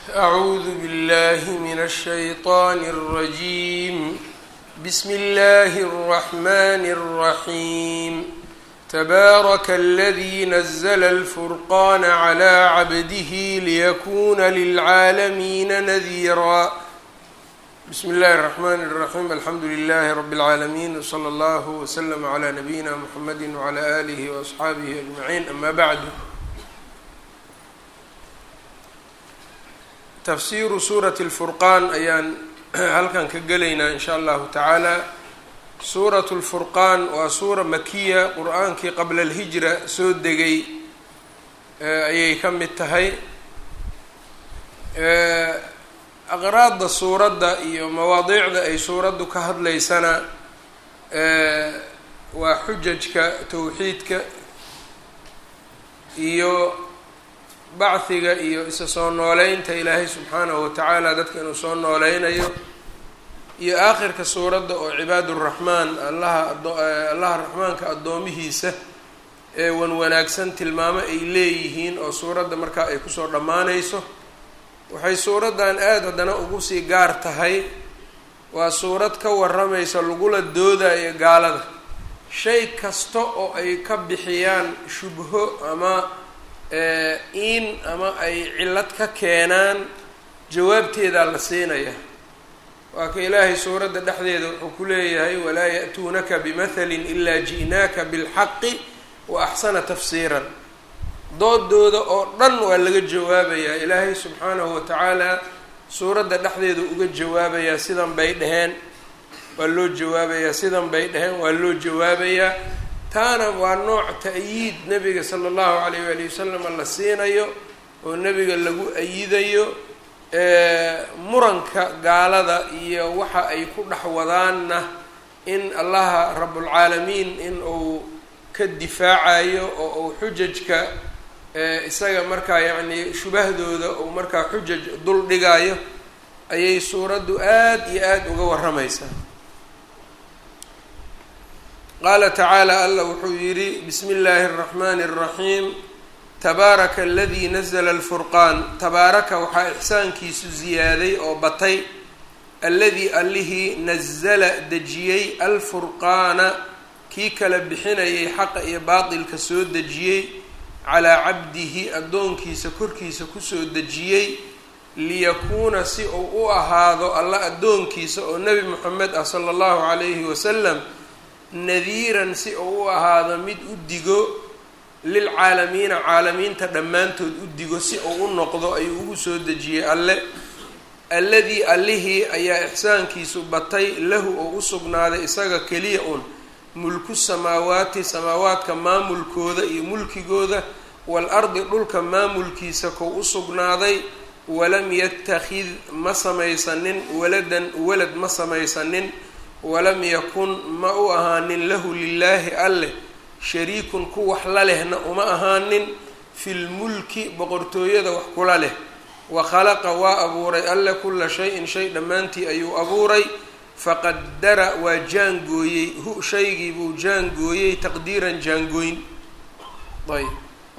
أعوذ بالله من الشيطان الرجيم بسم الله الرحمن الرحيم تبارك الذي نزل الفرقان على عبده ليكون للعالمين نذيرا بسم الله الرحمن الرحيم الحمد لله رب العالمين وصلى الله وسلم على نبينا محمد وعلى آله وأصحaabihi أجمعين أما بعد tafsiru suurati اlfurqaan ayaan halkan ka gelaynaa in sha allahu tacaala suuratu lfurqaan waa suura makiya qur-aankii qabla alhijra soo degay ayay ka mid tahay aqraadda suuradda iyo mawaadiicda ay suuraddu ka hadlaysana waa xujajka towxiidka iyo bacdiga iyo isa soo nooleynta ilaahay subxaanahu watacaala dadka inuu soo nooleynayo iyo aakhirka suuradda oo cibaaduraxmaan allaha allaha raxmaanka addoomihiisa ee wan wanaagsan tilmaamo ay leeyihiin oo suuradda markaa ay kusoo dhammaanayso waxay suuraddan aada haddana ugu sii gaar tahay waa suurad ka waramaysa lagula doodayo gaalada shay kasta oo ay ka bixiyaan shubho ama in ama ay cillad ka keenaan jawaabteedaa la siinaya waa ka ilaahay suuradda dhexdeeda wuxuu ku leeyahay walaa ya'tuunaka bimathalin ilaa ji'naaka bilxaqi wa axsana tafsiiran doodooda oo dhan waa laga jawaabayaa ilaahay subxaanahu watacaala suuradda dhexdeeda uga jawaabayaa sidan bay dheheen waa loo jawaabayaa sidan bay dheheen waa loo jawaabayaa taana waa nooc ta'yiid nebiga sala allahu calayh waali wasalam la siinayo oo nebiga lagu ayidayo muranka gaalada iyo waxa ay ku dhex wadaanna in allaha rabbulcaalamiin in uu ka difaacayo oo uu xujajka isaga markaa yacnii shubahdooda uu markaa xujaj dul dhigayo ayay suuraddu aada iyo aada uga warramaysaa qaala tacaala allah wuxuu yidhi bismi illaahi اraxmani اraxiim tabaaraka aladii nazla alfurqaan tabaaraka waxaa ixsaankiisu ziyaaday oo batay alladii allihii nazala dejiyey alfurqaana kii kala bixinayay xaqa iyo baatilka soo dejiyey calaa cabdihi addoonkiisa korkiisa kusoo dejiyey liyakuuna si uu u ahaado alla addoonkiisa oo nebi moxamed ah sala allahu calayhi wasalam nadiiran si uu u ahaado mid u digo lilcaalamiina caalamiinta dhammaantood u digo si uu u noqdo ayuu ugu soo dejiyey alle alladii allihii ayaa ixsaankiisu batay lahu oo u sugnaaday isaga keliya un mulku samaawaati samaawaadka maamulkooda iyo mulkigooda waalardi dhulka maamulkiisa kow u sugnaaday walam yattakhid ma samaysanin waladan walad ma samaysanin walam yakun ma u ahaanin lahu lilaahi alleh shariikun ku wax la lehna uma ahaanin filmulki boqortooyada wax kula leh wa khalaqa waa abuuray alle kula shay-in shay dhammaantii ayuu abuuray faqadara waa jaangooyey hu shaygii buu jaangooyey taqdiiran jaangooyn ayb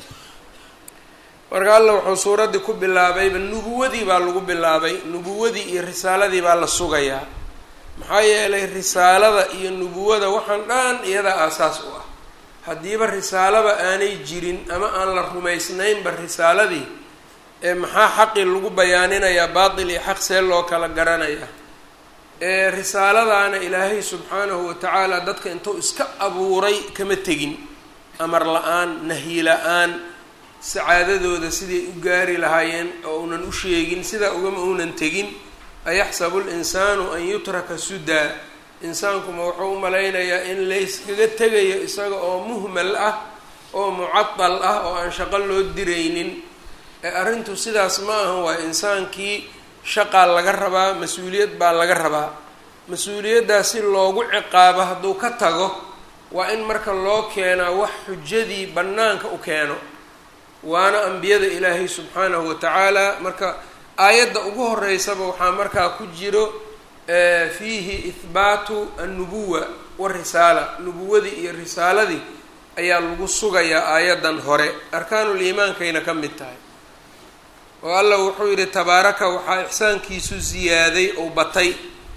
marka alla wuxuu suuraddii ku bilaabayba nubuwadii baa lagu bilaabay nubuwadii iyo risaaladii baa la sugayaa maxaa yeelay risaalada iyo nubuwada waxaan dhan iyada aasaas u ah haddiiba risaalaba aanay jirin ama aan la rumaysnaynba risaaladii ee maxaa xaqii lagu bayaaninayaa baatil iyo xaq see loo kala garanayaa ee risaaladaana ilaahay subxaanahu watacaala dadka intuu iska abuuray kama tegin amar la-aan nahyi la-aan sacaadadooda siday u gaari lahaayeen oo unan u sheegin sidaa ugama uunan tegin ayaxsabu linsaanu an yutraka sudaa insaankuma wuxuu u malaynayaa in layskaga tegayo isaga oo muhmal ah oo mucadal ah oo aan shaqo loo diraynin ee arrintu sidaas ma ahan waa insaankii shaqaa laga rabaa mas-uuliyad baa laga rabaa mas-uuliyaddaas si loogu ciqaabo hadduu ka tago waa in marka loo keenaa wax xujadii bannaanka u keeno waana ambiyada ilaahay subxaanahu watacaala marka aayadda ugu horeysaba waxaa markaa ku jiro fiihi ihbaatu annubuwa warisaala nubuwadii iyo risaaladii ayaa lagu sugayaa aayaddan hore arkaanuliimaankayna ka mid tahay oo alla wuxuu yidhi tabaaraka waxaa ixsaankiisu ziyaaday ou batay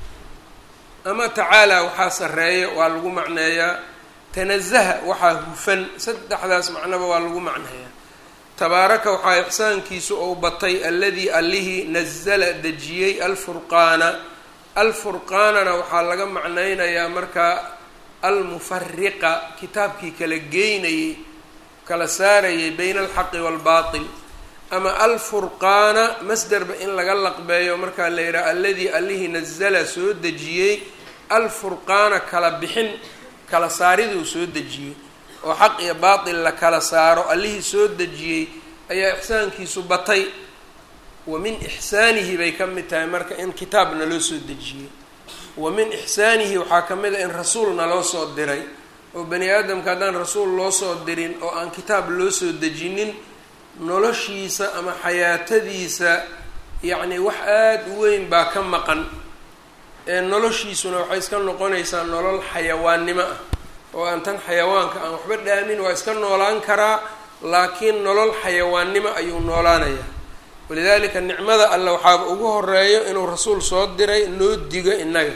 ama tacaala waxaa sarreeya waa lagu macneeyaa tanazaha waxaa hufan saddexdaas macnoba waa lagu macneeyaa tabaaraka waxaa ixsaankiisu ou batay alladii allihii nazala dejiyey alfurqaana alfurqaanana waxaa laga macneynayaa markaa almufariqa kitaabkii kala geynayay kala saarayay bayna alxaqi waalbaatil ama alfurqaana masderba in laga laqbeeyo markaa la yidhaha alladii allihii nazala soo dejiyey alfurqaana kala bixin kala saariduu soo dejiyey oo xaq iyo baatil la kala saaro allihii soo dejiyey ayaa ixsaankiisu batay wa min ixsaanihi bay ka mid tahay marka in kitaab naloo soo dejiyey wa min ixsaanihi waxaa ka mid a in rasuul naloo soo diray oo bani aadamka haddaan rasuul loo soo dirin oo aan kitaab loo soo dejinin noloshiisa ama xayaatadiisa yacni wax aada u weyn baa ka maqan ee noloshiisuna waxay iska noqonaysaa nolol xayawaannimo ah oo aan tan xayawaanka aan waxba dhaamin waa iska noolaan karaa laakiin nolol xayawaannimo ayuu noolaanayaa walidaalika nicmada alle waxaaba ugu horeeyo inuu rasuul soo diray noo digo innaga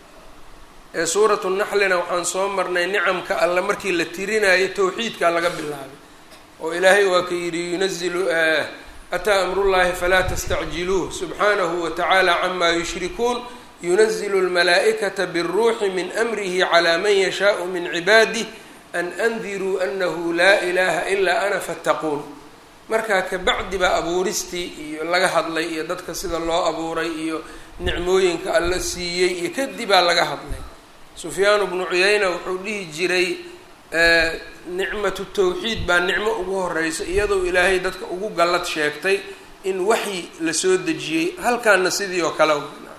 ee suuratu naxlina waxaan soo marnay nicamka alle markii la tirinayo towxiidkaa laga bilaabay oo ilaahay waa ka yidhi yunazilu ataa amrullahi falaa tastacjiluuh subxaanahu wa tacaala camaa yushrikuun yunazilu lmalaa'ikata biاlruuxi min amrihi calaa man yashaau min cibaadih an andiruu anahu laa ilaha ilaa ana fattaquun markaa kabacdi baa abuuristii iyo laga hadlay iyo dadka sida loo abuuray iyo nicmooyinka alla siiyey iyo kadib baa laga hadlay sufyaanu bnu cuyayna wuxuu dhihi jiray nicmatu tawxiid baa nicmo ugu horeysa iyadoo ilaahay dadka ugu gallad sheegtay in waxyi la soo dejiyey halkaana sidii oo kale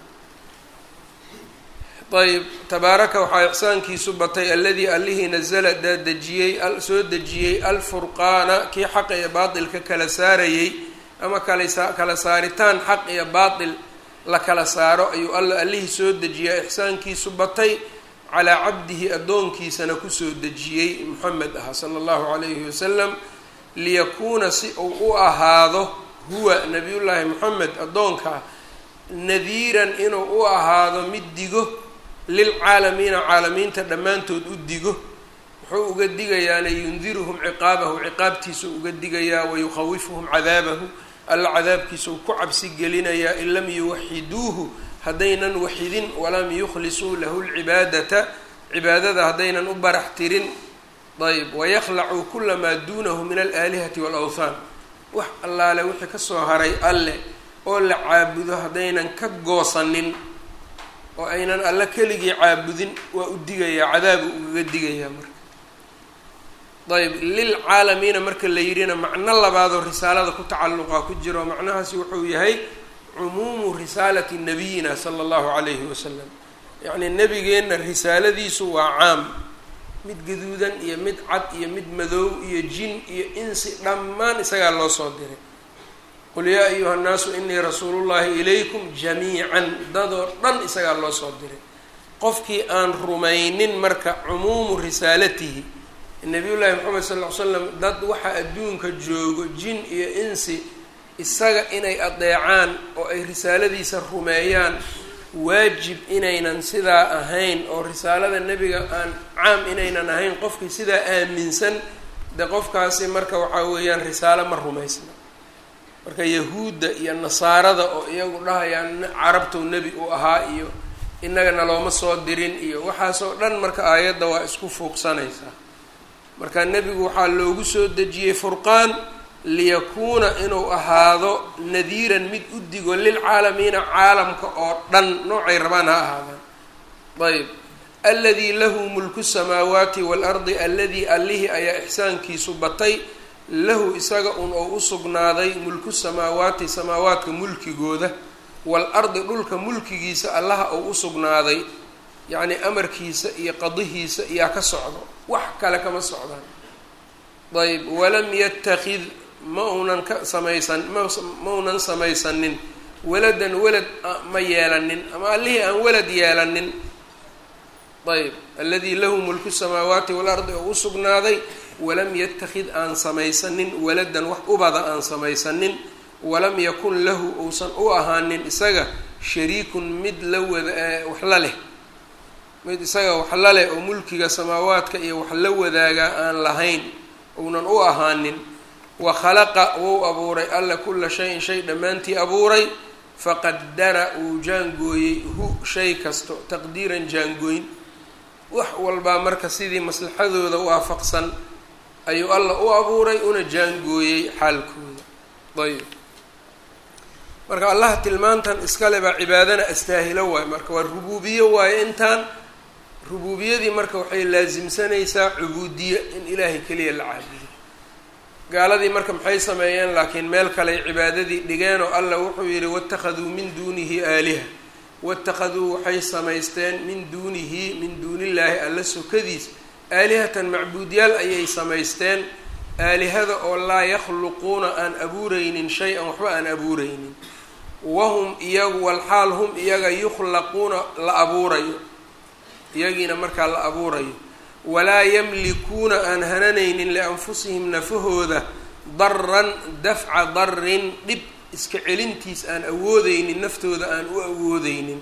ayb tabaaraka waxaa ixsaankiisu batay alladii allihii nazala daadejiyey soo dejiyey alfurqaana kii xaq iyo baatilka kala saarayey ama kala kala saaritaan xaq iyo baatil la kala saaro ayuu alla allihii soo dejiyaa ixsaankiisu batay calaa cabdihi addoonkiisana kusoo dejiyey moxamed aha sala allahu calayhi wasalam liyakuuna si uu u ahaado huwa nabiyullaahi moxamed addoonkaa nadiiran inuu u ahaado mid digo lilcaalamiina caalamiinta dhammaantood u digo wuxuu uga digayaana yundiruhum ciqaabahu ciqaabtiisuu uga digayaa wayukhawifuhum cadaabahu alla cadaabkiisuu ku cabsi gelinayaa in lam yuwaxiduuhu haddaynan waxidin walam yukhlisuu lahu lcibaadata cibaadada haddaynan u barax tirin ayb wayakhlacuu kula maa duunahu min alaalihati waalawthaan wax allaale wixii kasoo haray alle oo la caabudo haddaynan ka goosanin oo aynan alla keligii caabudin waa u digayaa cadaabu ugaga digayaa marka ayb lilcaalamiina marka la yidhina macno labaadoo risaalada ku tacalluqa ku jiro macnahaasi wuxuu yahay cumuumu risaalati nabiyina sala allahu calayhi wasalam yacnii nebigeenna risaaladiisu waa caam mid gaduudan iyo mid cad iyo mid madow iyo jin iyo insi dhammaan isagaa loo soo diray qul yaa ayuha nnaasu inii rasuulullahi ilaykum jamiican dadoo dhan isagaa loo soo diray qofkii aan rumaynin marka cumuumu risaalatihi nabiyullaahi moxamed sal ll ly slam dad waxa adduunka joogo jin iyo insi isaga inay adeecaan oo ay risaaladiisa rumeeyaan waajib inaynan sidaa ahayn oo risaalada nebiga aan caam inaynan ahayn qofkii sidaa aaminsan de qofkaasi marka waxaa weeyaan risaalo ma rumaysna marka yahuudda iyo nasaarada oo iyagu dhahayaan carabtow nebi uu ahaa iyo innagana looma soo dirin iyo waxaasoo dhan marka aayadda waa isku fuuqsanaysaa marka nebigu waxaa loogu soo dejiyey furqaan liyakuuna inuu ahaado nadiiran mid u digo lilcaalamiina caalamka oo dhan noocay rabaan ha ahaadaan ayb aladii lahu mulku samaawaati waalardi aladii allihii ayaa ixsaankiisu batay lahu isaga un oo u sugnaaday mulku samaawaati samaawaadka mulkigooda waalardi dhulka mulkigiisa allaha oo u sugnaaday yacnii amarkiisa iyo qadihiisa iyaa ka socdo wax kale kama socdaan ayb walam yatakid ma unan ka samaysan ma unan samaysanin waladan walad ma yeelanin ama allihii aan walad yeelanin ayb aladii lahu mulku samaawaati waalardi oo u sugnaaday walam yatakid aan samaysanin waladan wax ubada aan samaysanin walam yakun lahu uusan u ahaanin isaga shariikun mid la wada wax la leh mid isaga wax la leh oo mulkiga samaawaadka iyo wax la wadaaga aan lahayn uunan u ahaanin wa khalaqa wou abuuray alla kula shayin shay dhammaantii abuuray faqadara uu jaangooyey hu shay kasto taqdiiran jaangooyn wax walbaa marka sidii maslaxadooda waafaqsan ayuu alla u abuuray una jaangooyey xaalkooda ayb marka allaha tilmaantan iskale baa cibaadana astaahilo waayo marka waa rubuubiyo waayo intaan rubuubiyadii marka waxay laasimsanaysaa cubuudiye in ilaahay keliya la caabudo gaaladii marka maxay sameeyeen laakiin meel kaley cibaadadii dhigeen oo allah wuxuu yidhi waittakhaduu min duunihi aaliha waittakhaduu waxay samaysteen min duunihi min duunillaahi alla sokadiis aalihatan macbuudyaal ayay samaysteen aalihada oo laa yakhluquuna aan abuureynin shay-an waxba aan abuureynin wahum iyagu walxaal hum iyaga yukhlaquuna la abuurayo iyagiina markaa la abuurayo walaa yamlikuuna aan hananaynin lianfusihim nafahooda daran dafca darin dhib iska celintiis aan awoodeynin naftooda aan u awoodeynin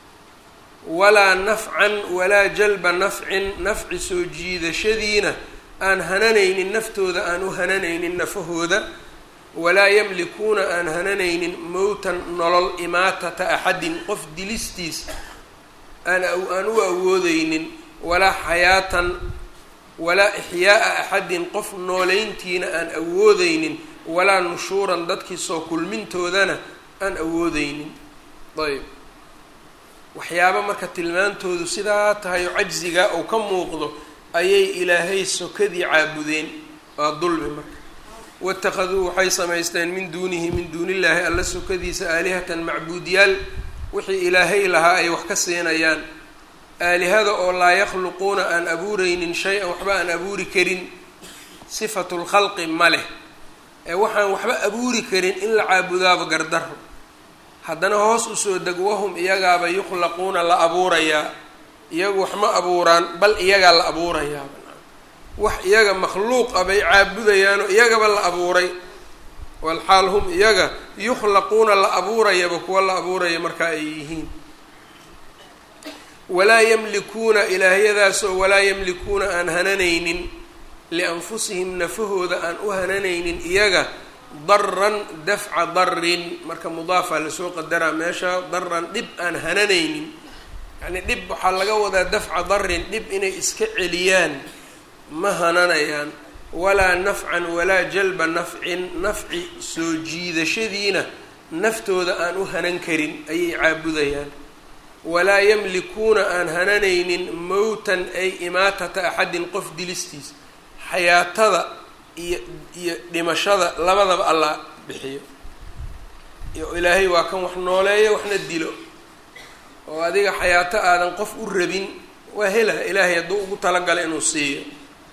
walaa nafcan walaa jalba nafcin nafci soo jiidashadiina aan hananaynin naftooda aan u hananaynin nafahooda walaa yamlikuuna aan hananaynin mowtan nolol imaatata axadin qof dilistiis aan aan u awoodeynin walaa xayaatan walaa ixyaaa axadin qof nooleyntiina aan awoodeynin walaa nushuuran dadkii soo kulmintoodana aan awoodeynin ayb waxyaaba marka tilmaantoodu sidaa tahay oo cajzigaa uu ka muuqdo ayay ilaahay sokadii caabudeen waa dulmi marka waittakhaduu waxay samaysteen min duunihi min duunillaahi alla sokadiisa aalihatan macbuudyaal wixii ilaahay lahaa ay wax ka siinayaan aalihada oo laa yakhluquuna aan abuureynin shay-an waxba aan abuuri karin sifatu lkhalqi ma leh ee waxaan waxba abuuri karin in la caabudaaba gardaro haddana hoos usoo deg wahum iyagaaba yukhlaquuna la abuurayaa iyagu wax ma abuuraan bal iyagaa la abuurayaaba wax iyaga makhluuq a bay caabudayaanoo iyagaba la abuuray walxaal hum iyaga yukhlaquuna la abuurayaba kuwa la abuuraya marka ay yihiin walaa yamlikuuna ilaahyadaasoo walaa yamlikuuna aan hananaynin lianfusihim nafahooda aan u hananaynin iyaga daran dafca darin marka mudaafaa lasoo qadaraa meesha daran dhib aan hananaynin yacnii dhib waxaa laga wadaa dafca darin dhib inay iska celiyaan ma hananayaan walaa nafcan walaa jalba nafcin nafci soo jiidashadiina naftooda aan u hanan karin ayay caabudayaan walaa yamlikuuna aan hananaynin mowtan ay imaatata axadin qof dilistiis xayaatada iyo iyo dhimashada labadaba allah bixiyo iyo ilaahay waa kan wax nooleeyo waxna dilo oo adiga xayaato aadan qof u rabin waa hela ilaahay hadduu ugu talagala inuu siiyo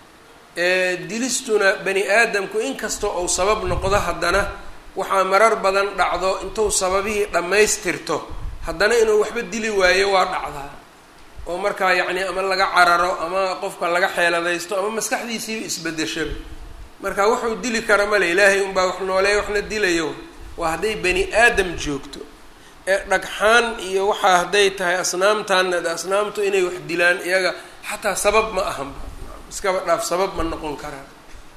dilistuna bani aadamku inkastoo uu sabab noqdo haddana waxaa marar badan dhacdo intuu sababihii dhammaystirto haddana inuu waxba dili waayo waa dhacdaa oo markaa yacni ama laga cararo ama qofka laga xeeladaysto ama maskaxdiisiiba isbedeshaba marka wuxuu dili kara male ilaahay unbaa wax nooleeya waxna dilayo waa hadday bani aadam joogto ee dhagxaan iyo waxaa hadday tahay asnaamtaana asnaamtu inay wax dilaan iyaga xataa sabab ma ahanba iskaba dhaaf sabab ma noqon karaan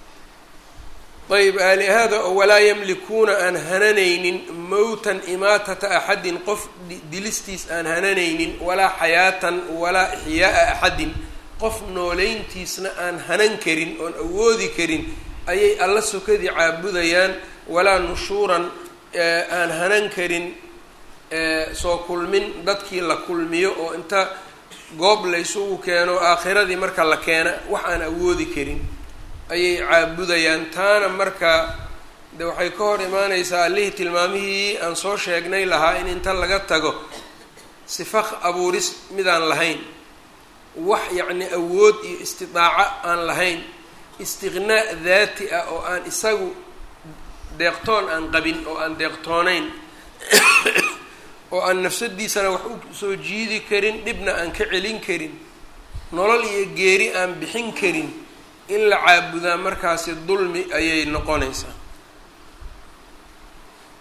ayb aalihada oo walaa yamlikuuna aan hananaynin mowtan imaatata axadin qof dilistiis aan hananaynin walaa xayaatan walaa ixyaaa axadin qof nooleyntiisna aan hanan karin oon awoodi karin ayay alla sokadii caabudayaan walaa nushuuran aan hanan karin soo kulmin dadkii la kulmiyo oo inta goob laysugu keeno aakhiradii marka la keena wax aan awoodi karin ayay caabudayaan taana marka de waxay ka hor imaaneysaa allihii tilmaamihii aan soo sheegnay lahaa in inta laga tago sifaq abuuris midaan lahayn wax yacni awood iyo istidaaco aan lahayn istiqnaa daati ah oo aan isagu deeqtoon aan qabin oo aan deeqtoonayn oo aan nafsadiisana wax u soo jiidi karin dhibna aan ka celin karin nolol iyo geeri aan bixin karin in la caabudaa markaasi dulmi ayay noqonaysaa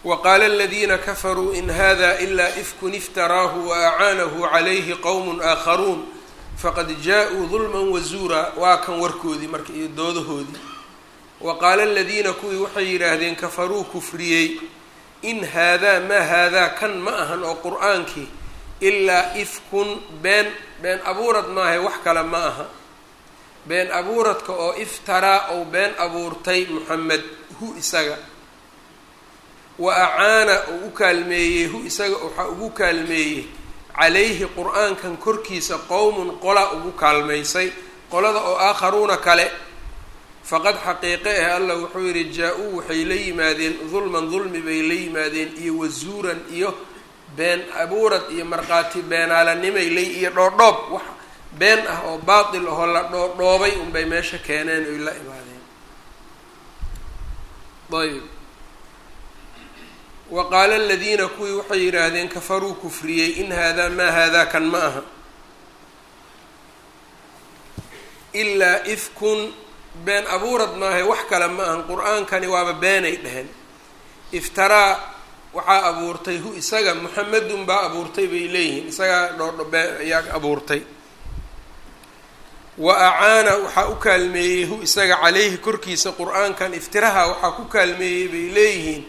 waqaala aladiina kafaruu in hada ilaa ifkun iftaraahu waacaanahu calayhi qowm aakharuun faqad jaa-uu dulman wazuura waa kan warkoodii marka iyo doodahoodii wa qaala aladiina kuwii waxay yidhaahdeen kafaruu kufriyey in haadaa maa haadaa kan ma ahan oo qur-aankii ilaa ifkun been been abuurad maahay wax kale ma aha been abuuradka oo iftaraa ou been abuurtay moxamed hu isaga wa acaana uu u kaalmeeyey hu isaga waxaa ugu kaalmeeyey calayhi qur-aankan korkiisa qowmun qola ugu kaalmaysay qolada oo aakharuuna kale faqad xaqiiqe ah allah wuxuu yidhi jaa-uu waxay la yimaadeen dulman dulmi bay la yimaadeen iyo wasuuran iyo been abuurad iyo markhaati beenaalanimay lay iyo dhoodhoob wax been ah oo baatil ahoo la dhoodhoobay unbay meesha keeneen oy la imaadeen ayb wa qaala aladiina kuwii waxay yidhaahdeen kafaruu kufriyey in haadaa maa haadaa kan ma aha ilaa ifkun been abuurad maahay wax kale ma ahan qur-aankani waaba beenay dheheen iftaraa waxaa abuurtay hu isaga muxamedun baa abuurtay bay leeyihiin isagaa dhoodho been ayaa abuurtay wa acaana waxaa u kaalmeeyey hu isaga caleyhi korkiisa qur-aankan iftiraha waxaa ku kaalmeeyey bay leeyihiin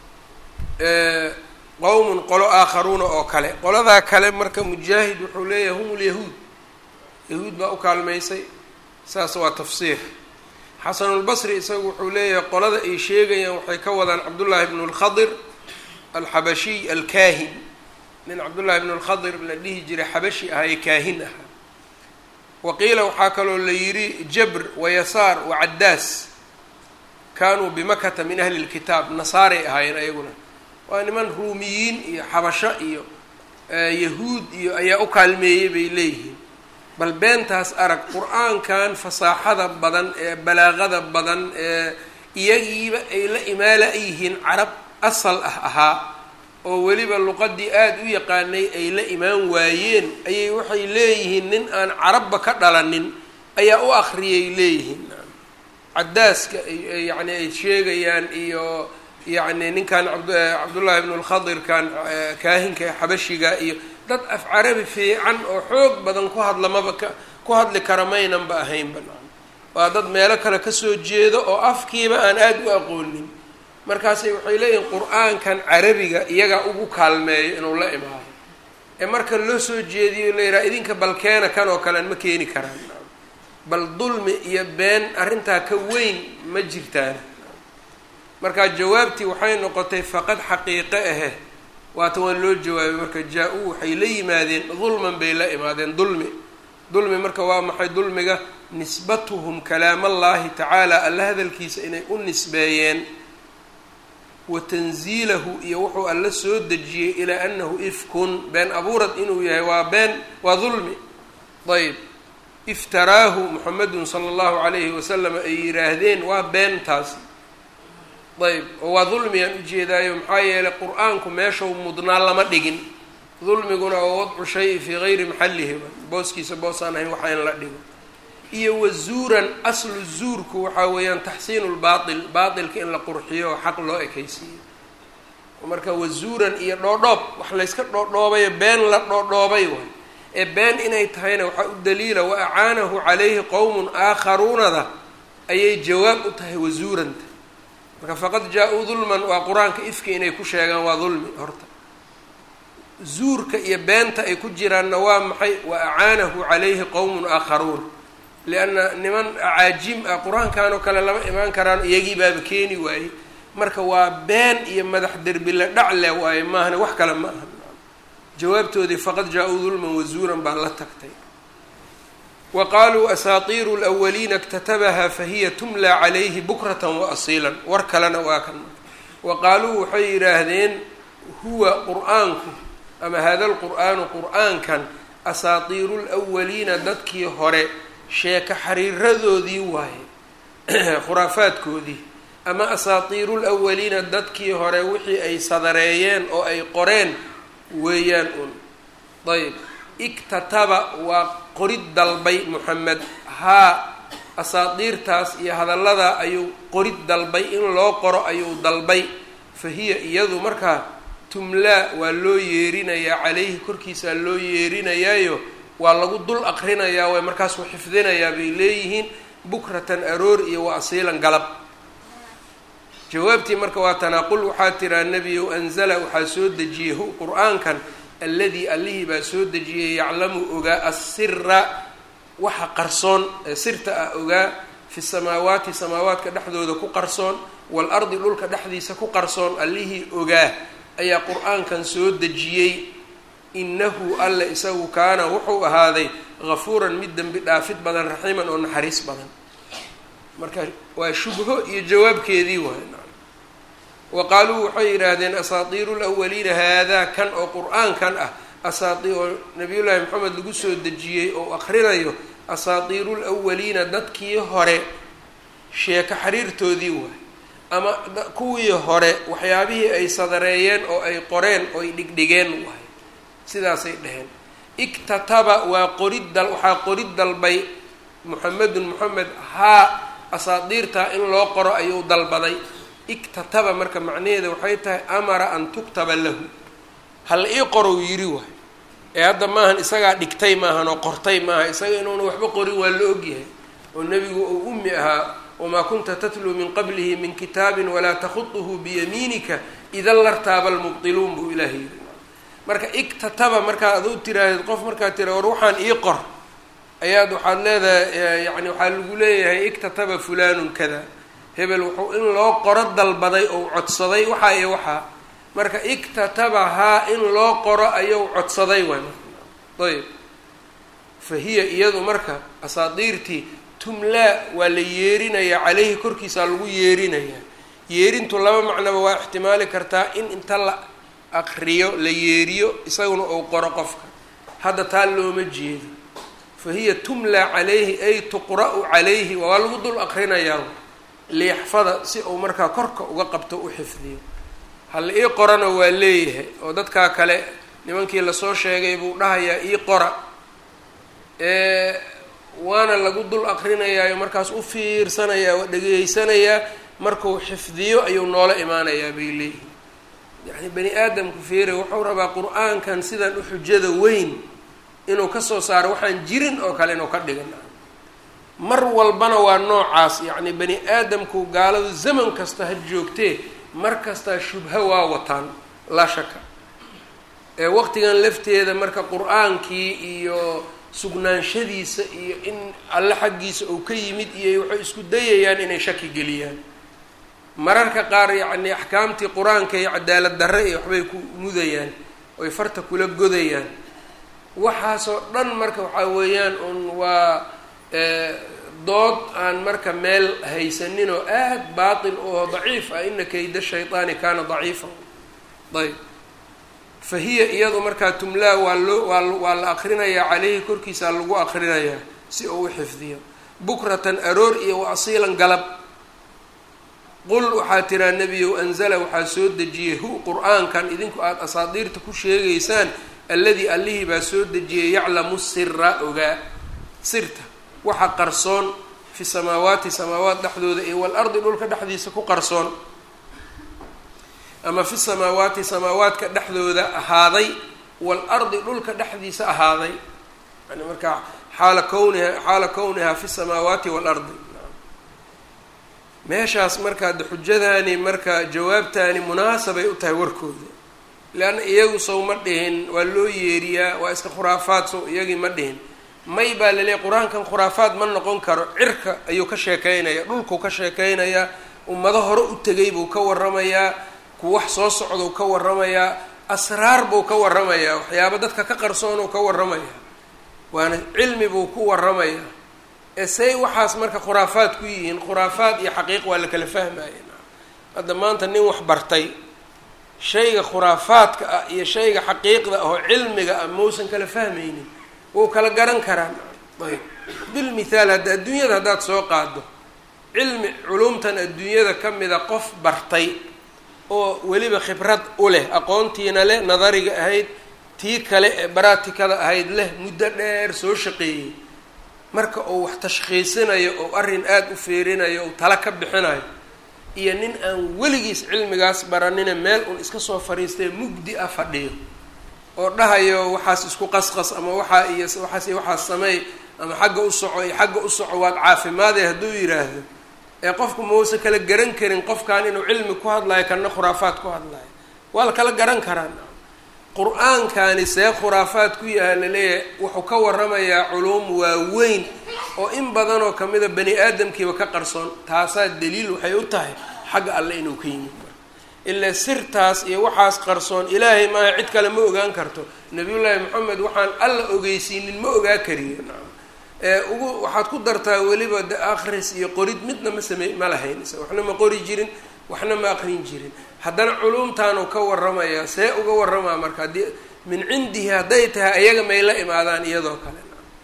qowmun qolo aakharuuna oo kale qoladaa kale marka mujaahid wuxuu leeyahay hum lyahuud yahuud baa u kaalmaysay saas waa tafsiir xasanulbasri isagu wuxuu leeyahay qolada ay sheegayaan waxay ka wadaan cabdullaahi bnu lkhadir alxabashiy alkaahin nin cabdullaahi bnu lkhadir la dhihi jiray xabashi ahaye kaahin ahaa waqiila waxaa kaloo la yidhi jabr wayasaar wacaddaas kaanuu bimakata min ahli lkitaab nasaaray ahaayeen ayaguna waa niman ruumiyiin iyo xabasho iyo yahuud iyo ayaa u kaalmeeyey bay leeyihiin bal beentaas arag qur-aankan fasaaxada badan ee balaaqada badan ee iyagiiba ay la imaala yihiin carab asal ah ahaa oo weliba luqadii aada u yaqaanay ay la imaan waayeen ayay waxay leeyihiin nin aan carabba ka dhalanin ayaa u akriyay leeyihiin cadaaska yani ay sheegayaan iyo yacni ninkan cabdullaahi bnu lkhadirkan kaahinka ee xabashiga iyo dad af carabi fiican oo xoog badan ku hadlamaba ka ku hadli kara maynanba ahaynba waa dad meelo kale kasoo jeedo oo afkiiba aan aada u aqoonin markaasay waxay leeyihiin qur-aankan carabiga iyagaa ugu kaalmeeyo inuu la imaado ee marka loo soo jeediyo la yidhaha idinka balkeena kan oo kalean ma keeni karaan bal dulmi iyo been arrintaa ka weyn ma jirtaan markaa jawaabtii waxay noqotay faqad xaqiiqe ahe waata waan loo jawaabay marka jaa-uu waxay la yimaadeen dulman bay la imaadeen dulmi dulmi marka waa maxay dulmiga nisbatuhum kalaamallaahi tacaala alla hadalkiisa inay u nisbeeyeen wa tanziilahu iyo wuxuu alla soo dejiyey ilaa anahu ifkun been abuurad inuu yahay waa been waa dulmi ayb iftaraahu muxamedun sala allahu calayhi wasalam ay yidhaahdeen waa beentaasi ayb oo waa dulmigaan ujeedaayo maxaa yeelay qur-aanku meeshau mudnaa lama dhigin dulmiguna oo wadcu shay fii gayri maxallihi booskiisa boosaan ahayn waxa in la dhigo iyo wazuuran aslu zuurku waxaa weeyaan taxsiinu lbaatil baatilka in la qurxiyo oo xaq loo ekaysiiyo marka wazuuran iyo dhoodhoob wax layska dhoodhoobayo been la dhoodhoobay waay ee been inay tahayna waxaa u daliila wa acaanahu calayhi qowmun aakharuunada ayay jawaab u tahay wazuuranta marka faqad jaa-uu dulman waa qur-aanka ifki inay ku sheegaan waa dulmi horta zuurka iyo beenta ay ku jiraanna waa maxay wa acaanahu calayhi qowmun aakharuun lianna niman acaajim ah qur-aankan oo kale lama imaan karaan iyagii baaba keeni waayey marka waa been iyo madax derbi la dhacle waaye maahane wax kale ma aha jawaabtoodii faqad jaa-uu dulman wazuuran baa la tagtay wa qaaluu asaatiiru lwaliina اktatabaha fahiya tumlaa calayhi bukratan wa asiilan war kalena waa kan wa qaaluu waxay yidhaahdeen huwa qur-aanku ama hada lqur'aanu qur-aankan asaatiiru lwaliina dadkii hore sheeko xariiradoodii waaye khuraafaadkoodii ama asaatiiru lwaliina dadkii hore wixii ay sadareeyeen oo ay qoreen weeyaan un ayb iktataba waa qorid dalbay moxamed haa asaadiirtaas iyo hadalladaa ayuu qorid dalbay in loo qoro ayuu dalbay fa hiya iyadu markaa tumlaa waa loo yeerinayaa calayhi korkiisaa loo yeerinayaayo waa lagu dul aqrinayaa way markaasuu xifdinayaa bay leeyihiin bukratan aroor iyo wa asiilan galab jawaabtii marka waa tanaaqul waxaa tiraa nebiyow anzala waxaa soo dejiyey hu qur-aankan alladii allihii baa soo dejiyey yaclamu ogaa assira waxa qarsoon ee sirta ah ogaa fi samaawaati samaawaadka dhexdooda ku qarsoon waalardi dhulka dhexdiisa ku qarsoon allihii ogaa ayaa qur-aankan soo dejiyey innahu alle isagu kaana wuxuu ahaaday hafuuran mid dembi dhaafid badan raxiiman oo naxariis badan marka waa shubho iyo jawaabkeedii waay wa qaaluu waxay yidhaahdeen asaatiiru lawaliina haadaa kan oo qur-aankan ah asaai oo nabiyullaahi maxamed lagu soo dejiyey oo akrinayo asaatiiru lwaliina dadkii hore sheeko xiriirtoodii waay ama kuwii hore waxyaabihii ay sadareeyeen oo ay qoreen oo ay dhigdhigeen waay sidaasay dhaheen iktataba waa qorid dal waxaa qorid dalbay muxamedun moxamed haa asaadiirtaa in loo qoro ayuu dalbaday iktataba marka macnaheeda waxay tahay amara an tuktaba lahu hal ii qorow yiri waay ee hadda maahan isagaa dhigtay maahan oo qortay maaha isaga inuuna waxba qorin waa la ogyahay oo nebigu uu ummi ahaa wamaa kunta tatluu min qablihi min kitaabin walaa takhuduhu biyamiinika idan lartaaba almubdiluun buu ilaah yiri marka iktataba markaa aduu tiraahdeed qof markaa tira war waxaan ii qor ayaad waxaad leedahay yani waxaa lagu leeyahay iktataba fulanun kada hebel wuxuu in loo qoro dalbaday ou codsaday waxaa iyo waxaa marka iktatabahaa in loo qoro ayuu codsaday waay ayb fa hiya iyadu marka asaadiirtii tumlaa waa la yeerinayaa caleyhi korkiisaa lagu yeerinayaa yeerintu laba macnaba waa ixtimaali kartaa in inta la aqriyo la yeeriyo isaguna uu qoro qofka hadda taa looma jeedo fa hiya tumlaa calayhi ay tuqra-u calayhi waa lagu dul aqrinayaa liyaxfada si uu markaa korka uga qabto u xifdiyo hal ii qorana waa leeyahay oo dadkaa kale nimankii lasoo sheegay buu dhahayaa ii qora waana lagu dul aqrinayaayo markaas u fiirsanayaa waa dhegeysanayaa markuu xifdiyo ayuu noola imaanayaa bay leeyihin yacni bani aadamku feere wuxuu rabaa qur-aankan sidan u xujada weyn inuu kasoo saaro waxaan jirin oo kale inuu ka dhigan mar walbana waa noocaas yacni bani aadamku gaaladu zaman kasta ha joogtee mar kastaa shubha waa wataan laa shaka ee waqtigan lafteeda marka qur-aankii iyo sugnaanshadiisa iyo in alle xaggiisa uu ka yimid iyo waxay isku dayayaan inay shaki geliyaan mararka qaar yacni axkaamtii qur-aanka iyo cadaalad darre iyo waxbay ku mudayaan oy farta kula godayaan waxaasoo dhan marka waxaa weeyaan un waa dood aan marka meel haysanin oo aad baatil oo daciif ah ina kayda shayطaani kaana daciifa ayb fa hiya iyadu markaa tumlaa waa loo waa waa la akrinayaa caleyhi korkiisaa lagu akrinayaa si uu u xifdiyo bukratan aroor iyo wa asiilan galab qul waxaa tiraa nebiyow anzala waxaa soo dejiyey hu qur-aankan idinku aada asaadiirta ku sheegaysaan alladii allihii baa soo dejiyey yaclamu sira ogaa sirta waxa qarsoon fi samaawaati samaawaat dhexdooda iyo walardi dhulka dhexdiisa ku qarsoon ama fi samaawaati samaawaadka dhexdooda ahaaday waalardi dhulka dhexdiisa ahaaday yani markaa xaala kowniha xaala kownihaa fi samaawaati waalardi meeshaas marka de xujadaani marka jawaabtaani munaasabay u tahay warkooda leanna iyagu sow ma dhihin waa loo yeeriyaa waa iska khuraafaad sow iyagii ma dhihin may baa laleeyahy qur-aankan khuraafaad ma noqon karo cirka ayuu ka sheekeynaya dhulkuu ka sheekeynayaa ummado hore u tegay buu ka waramayaa ku wax soo socdou ka waramayaa asraar buu ka waramayaa waxyaaba dadka ka qarsoonuu ka waramayaa waana cilmi buu ku waramayaa ee say waxaas marka khuraafaad ku yihiin khuraafaad iyo xaqiiq waa la kala fahmaya hadda maanta nin wax bartay shayga khuraafaadka ah iyo shayga xaqiiqda ahoo cilmiga ah mausan kala fahmaynin wuu kala garan karaa ayb bilmithaal hadda adduunyada haddaad soo qaado cilmi culumtan adduunyada ka mida qof bartay oo weliba khibrad u leh aqoontiina leh nadariga ahayd tii kale ee baraatikada ahayd leh muddo dheer soo shaqeeyey marka uu wax tashkhiisinayo oo arrin aada u feerinayo ou tala ka bixinayo iyo nin aan weligiis cilmigaas baranina meel un iska soo fariistay mugdi ah fadhiyo oo dhahayo waxaas isku qasqas ama waxaa iyo waxaas iyo waxaas sameey ama xagga u soco iyo xagga u soco waad caafimaadee hadduu yidhaahdo ee qofku mausa kala garan karin qofkan inuu cilmi ku hadlayo kana khuraafaad ku hadlayo waa la kala garan karaa qur-aankani see khuraafaad ku yaha laleeyahay wuxuu ka waramayaa culuum waaweyn oo in badanoo kamida bani aadamkiiba ka qarsoon taasaa daliil waxay u tahay xagga alle inuu ka yimid ilaa sirtaas iyo waxaas qarsoon ilaahay maaha cid kale ma ogaan karto nabiyullaahi maxamed waxaan alla ogeysiinin ma ogaa kariyo ee ugu waxaad ku dartaa weliba de akhris iyo qorid midna ma samey ma lahayn isa waxna ma qori jirin waxna ma aqrin jirin haddana culumtaanu ka waramayaa see uga waramaa marka haddii min cindihi hadday tahay ayaga may la imaadaan iyadoo kale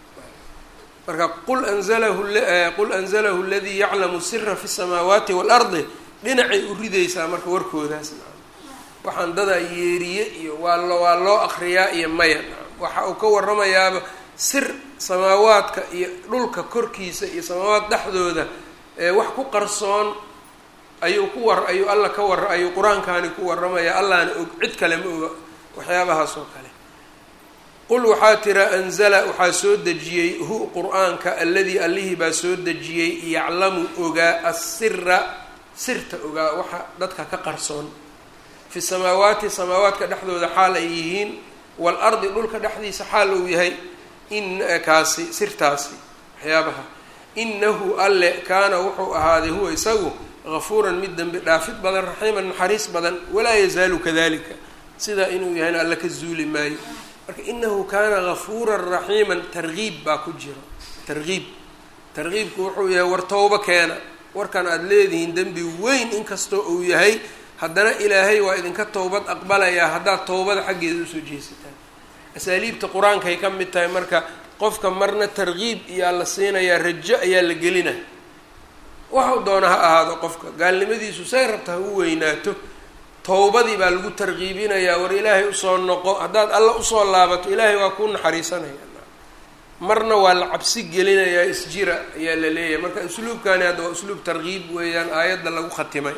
marka qul anzalahu qul anzalahu aladii yaclamu sira fi samaawaati waalardi dhinacay u ridaysaa marka warkoodaas waxaan dadaa yeeriye iyo waa lo waa loo akriyaa iyo maya waxa uu ka waramayaaba sir samaawaadka iyo dhulka korkiisa iyo samaawaad dhexdooda wax ku qarsoon ayuu ku war ayuu alla ka war ayuu qur-aankaani ku warramaya allahna og cid kale ma oga waxyaabahaas oo kale qul waxaa tira anzala waxaa soo dejiyey hu qur-aanka alladii allihii baa soo dejiyey yaclamu ogaa assira sirta ogaa waxa dadka ka qarsoon fi samaawaati samaawaadka dhexdooda xaal ay yihiin waalardi dhulka dhexdiisa xaal uu yahay in kaasi sirtaasi waxyaabaha inahu alle kaana wuxuu ahaaday huwa isagu gafuuran mid dembi dhaafid badan raxiiman naxariis badan walaa yazaalu kadalika sidaa inuu yahayna alle ka zuuli maayo marka inahu kaana gafuuran raxiiman targiib baa ku jira targiib targiibku wuxuu yahay war towbo keena warkan aada leedihiin dembi weyn inkastoo uu yahay haddana ilaahay waa idinka towbad aqbalayaa haddaad towbada xaggeeda usoo jeesataan asaaliibta qur-aankay ka mid tahay marka qofka marna targiib iyaa la siinayaa rajo ayaa la gelina waxau doona ha ahaado qofka gaalnimadiisu say rabta ha u weynaato towbadii baa lagu targiibinayaa war ilaahay usoo noqo haddaad alla usoo laabato ilaahay waa kuu naxariisanaya marna waa la cabsi gelinayaa isjira ayaa la leeyahay marka usluubkani hadda waa usluub targiib weeyaan aayadda lagu khatimay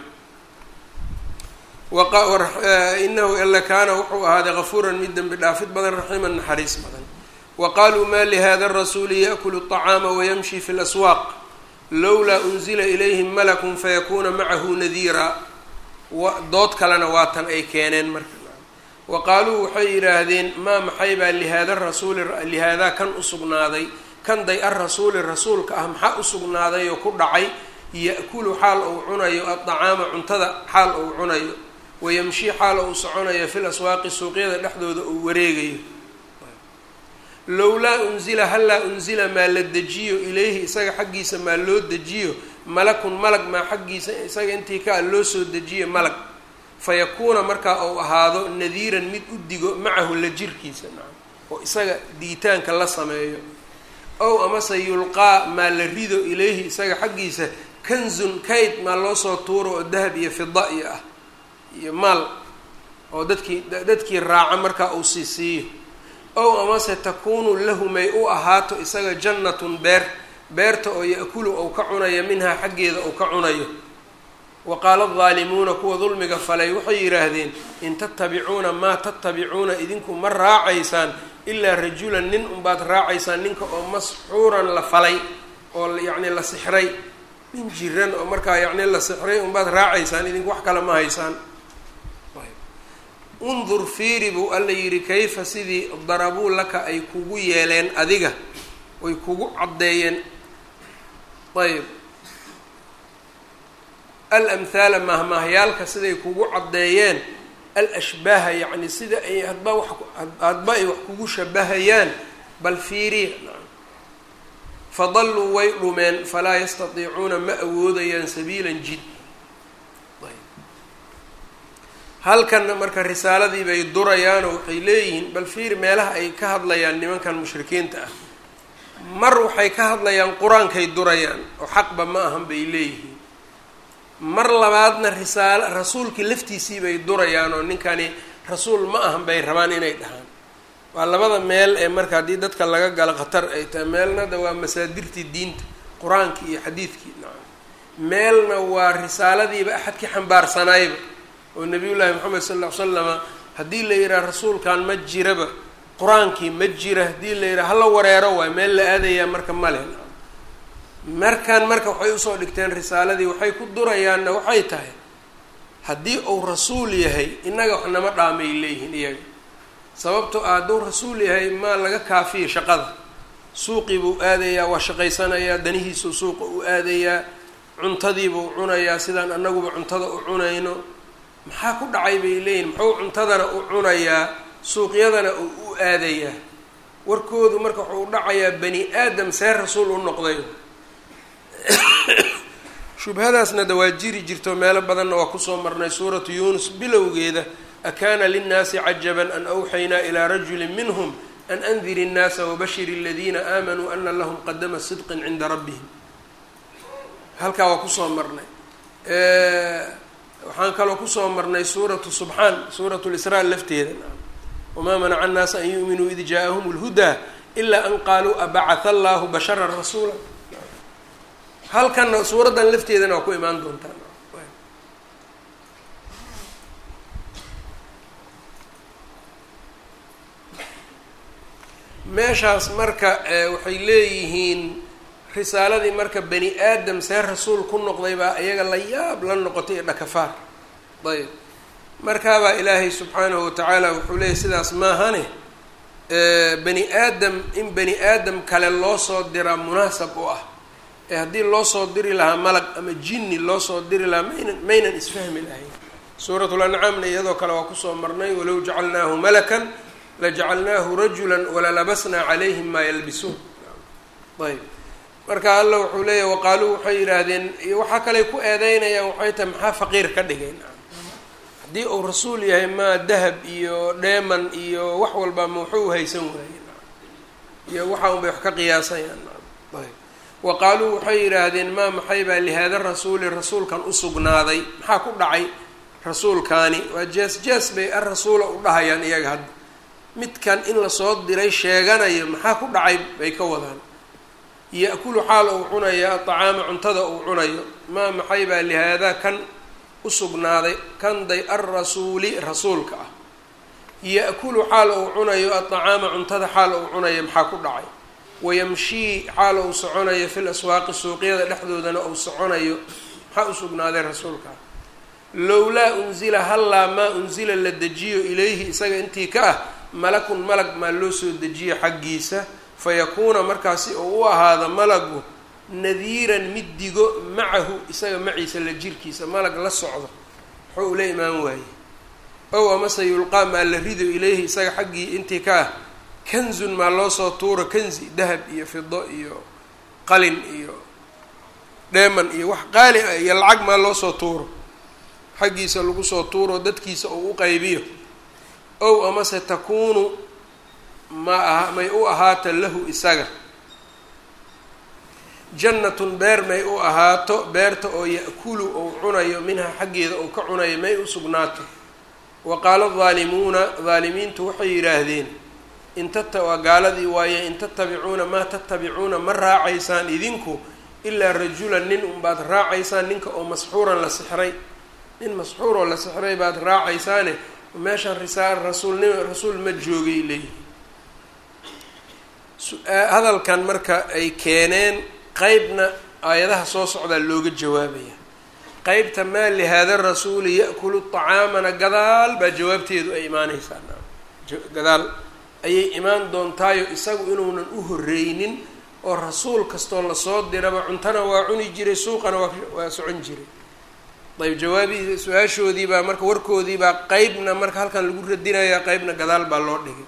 inahu ila kaana wuxuu ahaaday gafuuran mid dembi dhaafid badan raxiiman naxariis badan wa qaluu ma lihada rasuuli yaأkulu الطacaama wayamshi fi اlaswaaq lowlaa unzila ilayhim malakun fayakuna macahu nadiira dood kalena waatan ay keeneen marka wa qaaluu waxay yidhaahdeen maa maxay baa lihaada rasuuli lihaadaa kan usugnaaday kan day arasuuli rasuulka ah maxaa usugnaaday oo ku dhacay ya'kulu xaal uu cunayo addacaama cuntada xaal uu cunayo wayamshi xaal uu soconayo fil aswaaqi suuqyada dhexdooda uu wareegayo lowlaa unzila hallaa unzila maa la dejiyo ilayhi isaga xaggiisa maa loo dejiyo malakun malag maa xaggiisa isaga intii ka a loo soo dejiyo malag fayakuuna markaa uu ahaado nadiiran mid u digo macahu la jirkiisa oo isaga diitaanka la sameeyo ow amase yulqaa maa la rido ilayhi isaga xaggiisa kanzun kayd maa loo soo tuuro oo dahab iyo fida iyo ah iyo maal oo dadkii dadkii raaca markaa uu sii siiyo ow amase takuunu lahu may u ahaato isaga jannatun beer beerta oo ya-kulu ou ka cunayo minhaa xaggeeda ou ka cunayo wa qaala aldaalimuuna kuwa dulmiga falay waxay yidhaahdeen in tattabicuuna maa tattabicuuna idinku ma raacaysaan ilaa rajulan nin unbaad raacaysaan ninka oo masxuuran la falay oo yacni la sixray nin jiran oo markaa yacni la sixray unbaad raacaysaan idinku wax kale ma haysaan undur fiiri buu alla yidhi kayfa sidii darabuu laka ay kugu yeeleen adiga way kugu caddeeyeen ayb alamhaala mahmaahyaalka siday kugu caddeeyeen alashbaaha yacni sida ay hadba wax hadba ay wax kugu shabahayaan bal fiiriya fadalluu way dhumeen falaa yastatiicuuna ma awoodayaan sabiilan jid halkanna marka risaaladii bay durayaanoo waxay leeyihiin bal fiiri meelaha ay ka hadlayaan nimankan mushrikiinta ah mar waxay ka hadlayaan qur-aankay durayaan oo xaqba ma ahan bay leeyihiin mar labaadna risaalo rasuulkii laftiisii bay durayaan oo ninkani rasuul ma ahan bay rabaan inay dhahaan waa labada meel ee marka haddii dadka laga galo khatar ay tahay meelnada waa masaadirtii diinta qur-aankii iyo xadiidkii nacam meelna waa risaaladiiba axadkii xambaarsanayba oo nabiyullaahi moxamed sal ll ly slama haddii la yidhaha rasuulkan ma jiraba qur-aankii ma jira haddii la yidhaha hala wareero waay meel la aadayaa marka male markan marka waxay usoo dhigteen risaaladii waxay ku durayaanna waxay tahay haddii uu rasuul yahay innaga wax nama dhaamay leeyihiin iyaga sababto ah hadduu rasuul yahay maa laga kaafiya shaqada suuqii buu aadayaa waa shaqaysanayaa danihiisuu suuqa u aadayaa cuntadiibuu cunayaa sidaan annaguba cuntada u cunayno maxaa ku dhacay bay leeyihin muxuu cuntadana u cunayaa suuqyadana uu u aadayaa warkoodu marka wuxuu u dhacayaa bani aadam see rasuul u noqday shubhadaasna da waa jiri jirto meelo badanna waa kusoo marnay suuratu yuunus bilowgeeda akaana linnaasi cajaban an awxaynaa ilaa rajuli minhum an andiri innaasa wabashir aladiina aamanuu ana lahum qadama sidqin cinda rabbihim halkaa waa kusoo marnay waxaan kaloo kusoo marnay suuratu subxaan suuratu lisraa lafteeda wamaa manaca annaasa an yu'minuu id jaaءahum اlhudaa ilaa an qaaluu abacatha allahu bashara rasuula halkanna suuraddan lafteedana waa ku imaan doontaan meeshaas marka waxay leeyihiin risaaladii marka bani aadam see rasuul ku noqday baa iyaga la yaab la noqotay ee dhakafaar ayb markaabaa ilaahay subxaanahu watacaala wuxuu leeyahy sidaas maahane bani aadam in bani aadam kale loo soo diraa munaasab u ah ee haddii loo soo diri lahaa malag ama jinni loo soo diri lahaa maynan maynan isfahmi lahayn suuratul ancaamna iyadoo kale waa kusoo marnay walow jacalnaahu malakan lajacalnaahu rajulan walalabasnaa calayhim maa yalbisuun ayb marka alla wuxuu leeyahy waqaaluu waxay yidhaahdeen waxaa kaley ku eedeynayaan waxay tahay maxaa faqiir ka dhigeen haddii uu rasuul yahay maa dahab iyo dheeman iyo wax walba ma wuxuu haysan waaye iyo waxa un bay wax ka qiyaasayaan ayb wa qaaluu waxay yidhaahdeen maa maxay baa lihaada rasuuli rasuulkan usugnaaday maxaa ku dhacay rasuulkaani waa jees jees bay arasuula u dhahayaan iyaga hadda midkan in lasoo diray sheeganayo maxaa ku dhacay bay ka wadaan ya-kulu xaal uu cunayo aطacaama cuntada uu cunayo maa maxay baa lihaadaa kan usugnaaday kanday alrasuuli rasuulka ah ya-kulu xaal uu cunayo aطacaama cuntada xaal uu cunayo maxaa ku dhacay wayamshii xaal uu soconayo fil aswaaqi suuqyada dhexdoodana uu soconayo maxaa usugnaaday rasuulka ah lowlaa unzila hallaa maa unzila la dejiyo ilayhi isaga intii ka ah malakun malag maa loo soo dejiyo xaggiisa fayakuuna markaasi oo u ahaada malagu nadiiran mid digo macahu isaga maciisa la jirkiisa malag la socdo muxuu ula imaan waaye ow amase yulqaa maa la rido ilayhi isaga xaggii intii ka ah kanzun maa loo soo tuuro kanzi dahab iyo fido iyo qalin iyo dheeman iyo wax qaali ah iyo lacag maa loo soo tuuro xaggiisa lagu soo tuuro dadkiisa uu u qaybiyo ow amase takuunu ma aha may u ahaata lahu isaga jannatun beer may u ahaato beerta oo ya-kulu ou cunayo minha xaggeeda ou ka cunayo may u sugnaato wa qaala daalimuuna daalimiintu waxay yidhaahdeen in tata waa gaaladii waaye in tatabicuuna maa tatabicuuna ma raacaysaan idinku ilaa rajulan nin unbaad raacaysaan ninka oo masxuuran la sixray nin masxuuroo la sixray baad raacaysaane meeshan risaal rasuulnimo rasuul ma joogay leeyihi hadalkan marka ay keeneen qeybna aayadaha soo socdaa looga jawaabaya qeybta maa lihaada rasuuli ya-kulu طacaamana gadaal baa jawaabteedu ay imaaneysaa gadaal ayay imaan doontaayo isagu inuunan u horreynin oo rasuul kastoo lasoo diraba cuntana waa cuni jiray suuqana waa waa socon jiray ayb jawaabii su-aashoodii baa marka warkoodii baa qeybna marka halkan lagu radinayaa qeybna gadaal baa loo dhigay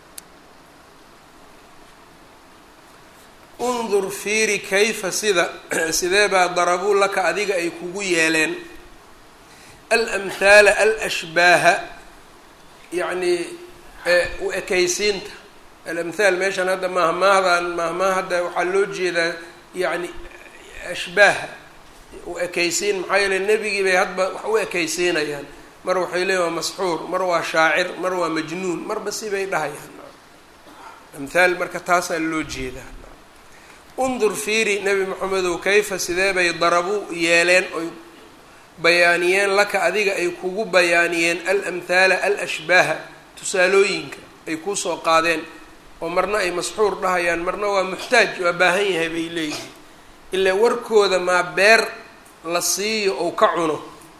undur fiiri kayfa sida sidee baa darabuu laka adiga ay kugu yeeleen alamhaala alashbaaha yacni u ekaysiinta alamhaal meeshan hadda mahmaahdan mahmaah hadda waxaa loo jeedaa yacni ashbaaha u ekaysiin maxaa yeele nebigii bay hadba wax u ekaysiinayaan mar waxay leeyiin waa masxuur mar waa shaacir mar waa majnuun marba sibay dhahayaan amhaal marka taasaa loo jeedaa undur fiiri nebi moxamedow kayfa sidee bay darabuu yeeleen oy bayaaniyeen laka adiga ay kugu bayaaniyeen alamthaala alashbaaha tusaalooyinka ay kuusoo qaadeen oo marna ay masxuur dhahayaan marna waa muxtaaj waa baahan yahay bay leeyihiin ilaa warkooda maa beer la siiyo ou ka cuno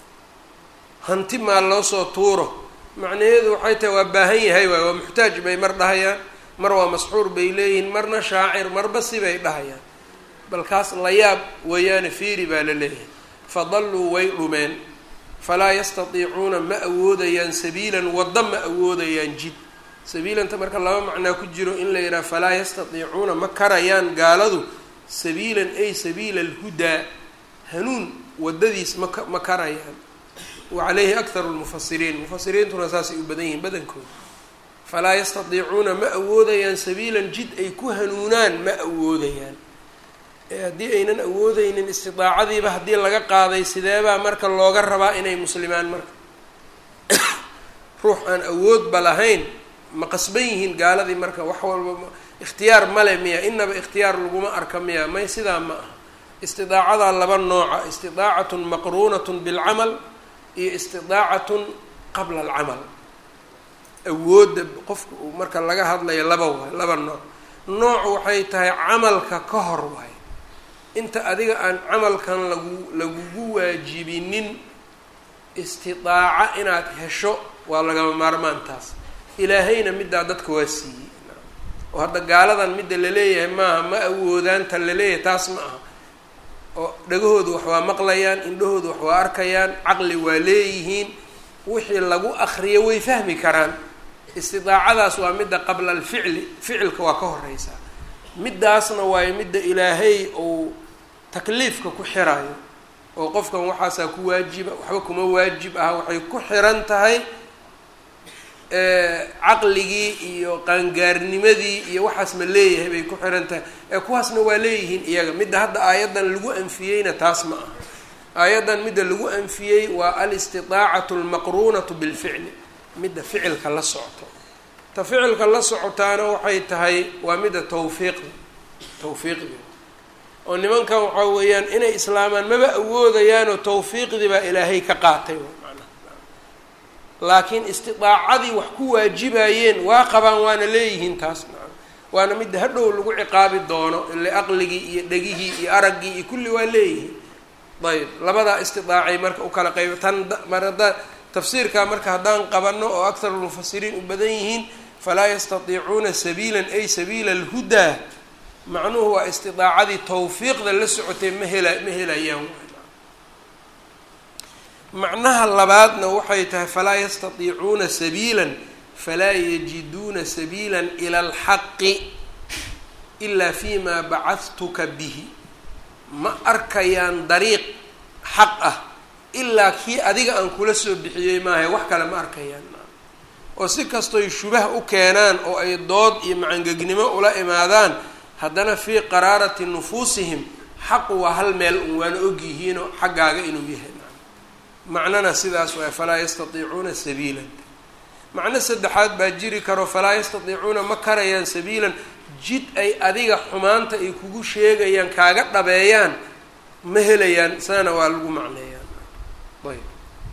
hanti maa loo soo tuuro macnaheedu waxay tahay waa baahan yahay waay waa muxtaaj bay mar dhahayaan mar waa masxuur bay leeyihiin marna shaacir marba sibay dhahayaan balkaas la yaab weeyaane fiiri baa la leeyahay fadalluu way dhumeen falaa yastatiicuuna ma awoodayaan sabiilan waddo ma awoodayaan jid sabiilanta marka laba macnaa ku jiro in la yidhaha falaa yastatiicuuna ma karayaan gaaladu sabiilan ay sabiila alhudaa hanuun waddadiis maka ma karayaan wa caleyhi akharu lmufasiriin mufasiriintuna saasay u badan yihiin badankooda falaa yastatiicuuna ma awoodayaan sabiilan jid ay ku hanuunaan ma awoodayaan haddii aynan awoodeynin istidaacadiiba haddii laga qaaday sideebaa marka looga rabaa inay muslimaan marka ruux aan awoodba lahayn ma qasban yihiin gaaladii marka wax walba ikhtiyaar male miya inaba ikhtiyaar laguma arka miya may sidaa ma aha istidaacadaa laba nooca istidaacatun maqruunatun bilcamal iyo istidaacatun qabla alcamal awoodda qofka uu marka laga hadlayo laba waay laba nooc nooc waxay tahay camalka ka hor waay inta adiga aan camalkan lagu lagugu waajibinin istidaaca inaad hesho waa lagama maarmaantaas ilaahayna middaa dadka waa siiyey oo hadda gaaladan midda laleeyahay maaha ma awoodaanta laleeyahay taas ma aha oo dhagahoodu wax waa maqlayaan indhahoodu wax waa arkayaan caqli waa leeyihiin wixii lagu akriyo way fahmi karaan istidaacadaas waa midda qabla alficli ficilka waa ka horeysaa middaasna waayo midda ilaahay uu takliifka ku xirayo oo qofkan waxaasaa ku waajiba waxba kuma waajib aha waxay ku xiran tahay caqligii iyo qaangaarnimadii iyo waxaas ma leeyahay bay ku xiran tahay ee kuwaasna waa leeyihiin iyaga midda hadda aayaddan lagu anfiyeyna taas ma aha aayaddan midda lagu anfiyey waa alistidaacatu almaqruunatu bilficli midda ficilka la socoto ta ficilka la socotaana waxay tahay waa midda tawfiiqda tawfiiqdi oo nimankan waxaa weeyaan inay islaamaan maba awoodayaanoo tawfiiqdii baa ilaahay ka qaatay laakiin istidaacadii wax ku waajibayeen waa qabaan waana leeyihiin taas waana midda hadhow lagu ciqaabi doono ile aqligii iyo dhegihii iyo araggii iyo kulli waa leeyihiin ayb labadaa istidaacay marka u kala qayb tan mar hadda tafsiirkaa marka haddaan qabano oo akharu lmufasiriin u badan yihiin falaa yastatiicuuna sabiilan ay sabiila alhudaa macnuhu waa istidaacadii tawfiiqda la socotay ma hela ma helayaan macnaha labaadna waxay tahay falaa yastatiicuuna sabiilan falaa yajiduuna sabiila ila alxaqi ilaa fi ma bacadtuka bihi ma arkayaan dariiq xaq ah ilaa kii adiga aan kula soo bixiyey maahay wax kale ma arkayaan oo si kastoy shubah u keenaan oo ay dood iyo macangegnimo ula imaadaan haddana fii qaraarati nufuusihim xaqu waa hal meel un waana ogyihiinoo xaggaaga inuu yahay macnana sidaas waay falaa yastatiicuuna sabiilan macno saddexaad baa jiri karo falaa yastatiicuuna ma karayaan sabiilan jid ay adiga xumaanta ay kugu sheegayaan kaaga dhabeeyaan ma helayaan saana waa lagu macneeyaan ayb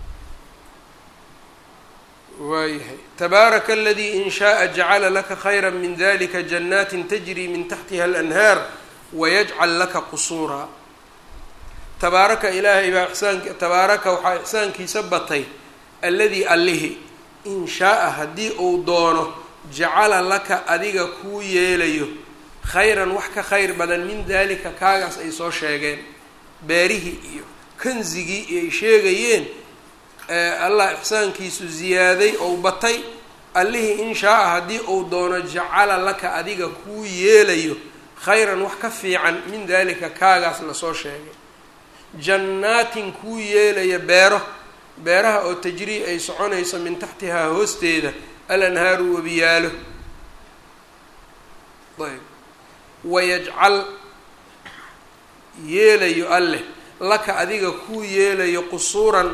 waayahay tabaaraka aladii in shaءa jacala laka khayra min dalika janaatin tajri min taxtiha alanhaar wayajcal laka qusuuraa tabaaraka ilaahay baa ixsaanki tabaaraka waxaa ixsaankiisa batay alladii allihi in shaaa haddii uu doono jacala laka adiga kuu yeelayo khayran wax ka khayr badan min dalika kaagaas ay soo sheegeen beerihii iyo kanzigii ay sheegayeen allah ixsaankiisu ziyaaday ou batay allihii in shaaa haddii uu doono jacala laka adiga kuu yeelayo khayran wax ka fiican min dalika kaagaas lasoo sheegay jannaatin kuu yeelaya beero beeraha oo tajrii ay soconayso min taxtihaa hoosteeda alanhaaru webiyaalo ayb wayajcal yeelayo alleh laka adiga kuu yeelayo qusuuran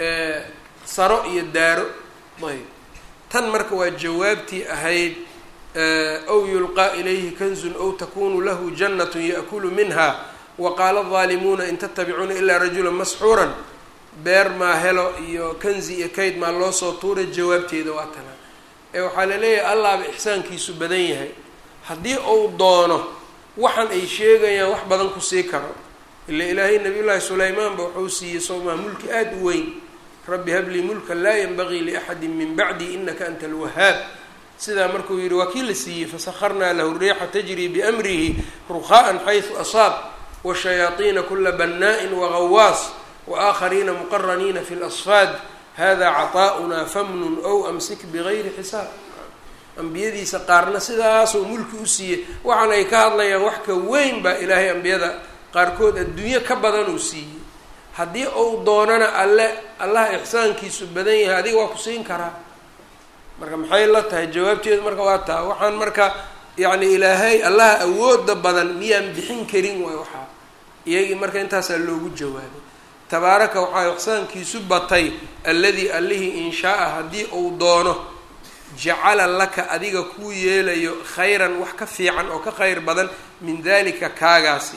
saro iyo daaro ayb tan marka waa jawaabtii ahayd aw yulqaa ilayhi kanzun aw takunu lahu jannat yaأkulu minha waqaala الظaalimuuna in tatabicuuna ilaa rajula masxuuran beer maa helo iyo kanzi iyo kayd maa loo soo tuuray jawaabteeda waa tana ee waxaa la leeyahay allaaba ixsaankiisu badan yahay haddii uu doono waxan ay sheegayaan wax badan ku sii karo ila ilaahay nabiy llaahi sulaymaanba wuxuu siiyey soomaa mulki aada u weyn rabbi hablii mulkan laa yanbagii liaxadi min bacdi inaka anta alwahaab sidaa markuu yihi waa kii la siiyey fasakharnaa lahu riixa tajrii biamrihi ruqaa'an xaysu asaab washayaaiina kula banna'in wagawaas waaaakhariina muqaraniina fi lasfaad hada caطaa'unaa famnun ow amsik bigayri xisaab ambiyadiisa qaarna sidaasuu mulki u siiyey waxaan ay ka hadlayaan wax ka weyn baa ilaahay ambiyada qaarkood adduunyo ka badan uu siiyey haddii uu doonana alle allaha ixsaankiisu badan yahay adiga waa ku siin karaa marka maxay la tahay jawaabteedu marka waa taa waxaan marka yacni ilaahay allaha awooda badan miyaan bixin karin waay waxaa iyagii marka intaasaa loogu jawaabay tabaaraka waxaa ixsaankiisu batay alladii allihii in shaa-a haddii uu doono jacala laka adiga kuu yeelayo khayran wax ka fiican oo ka khayr badan min dalika kaagaasi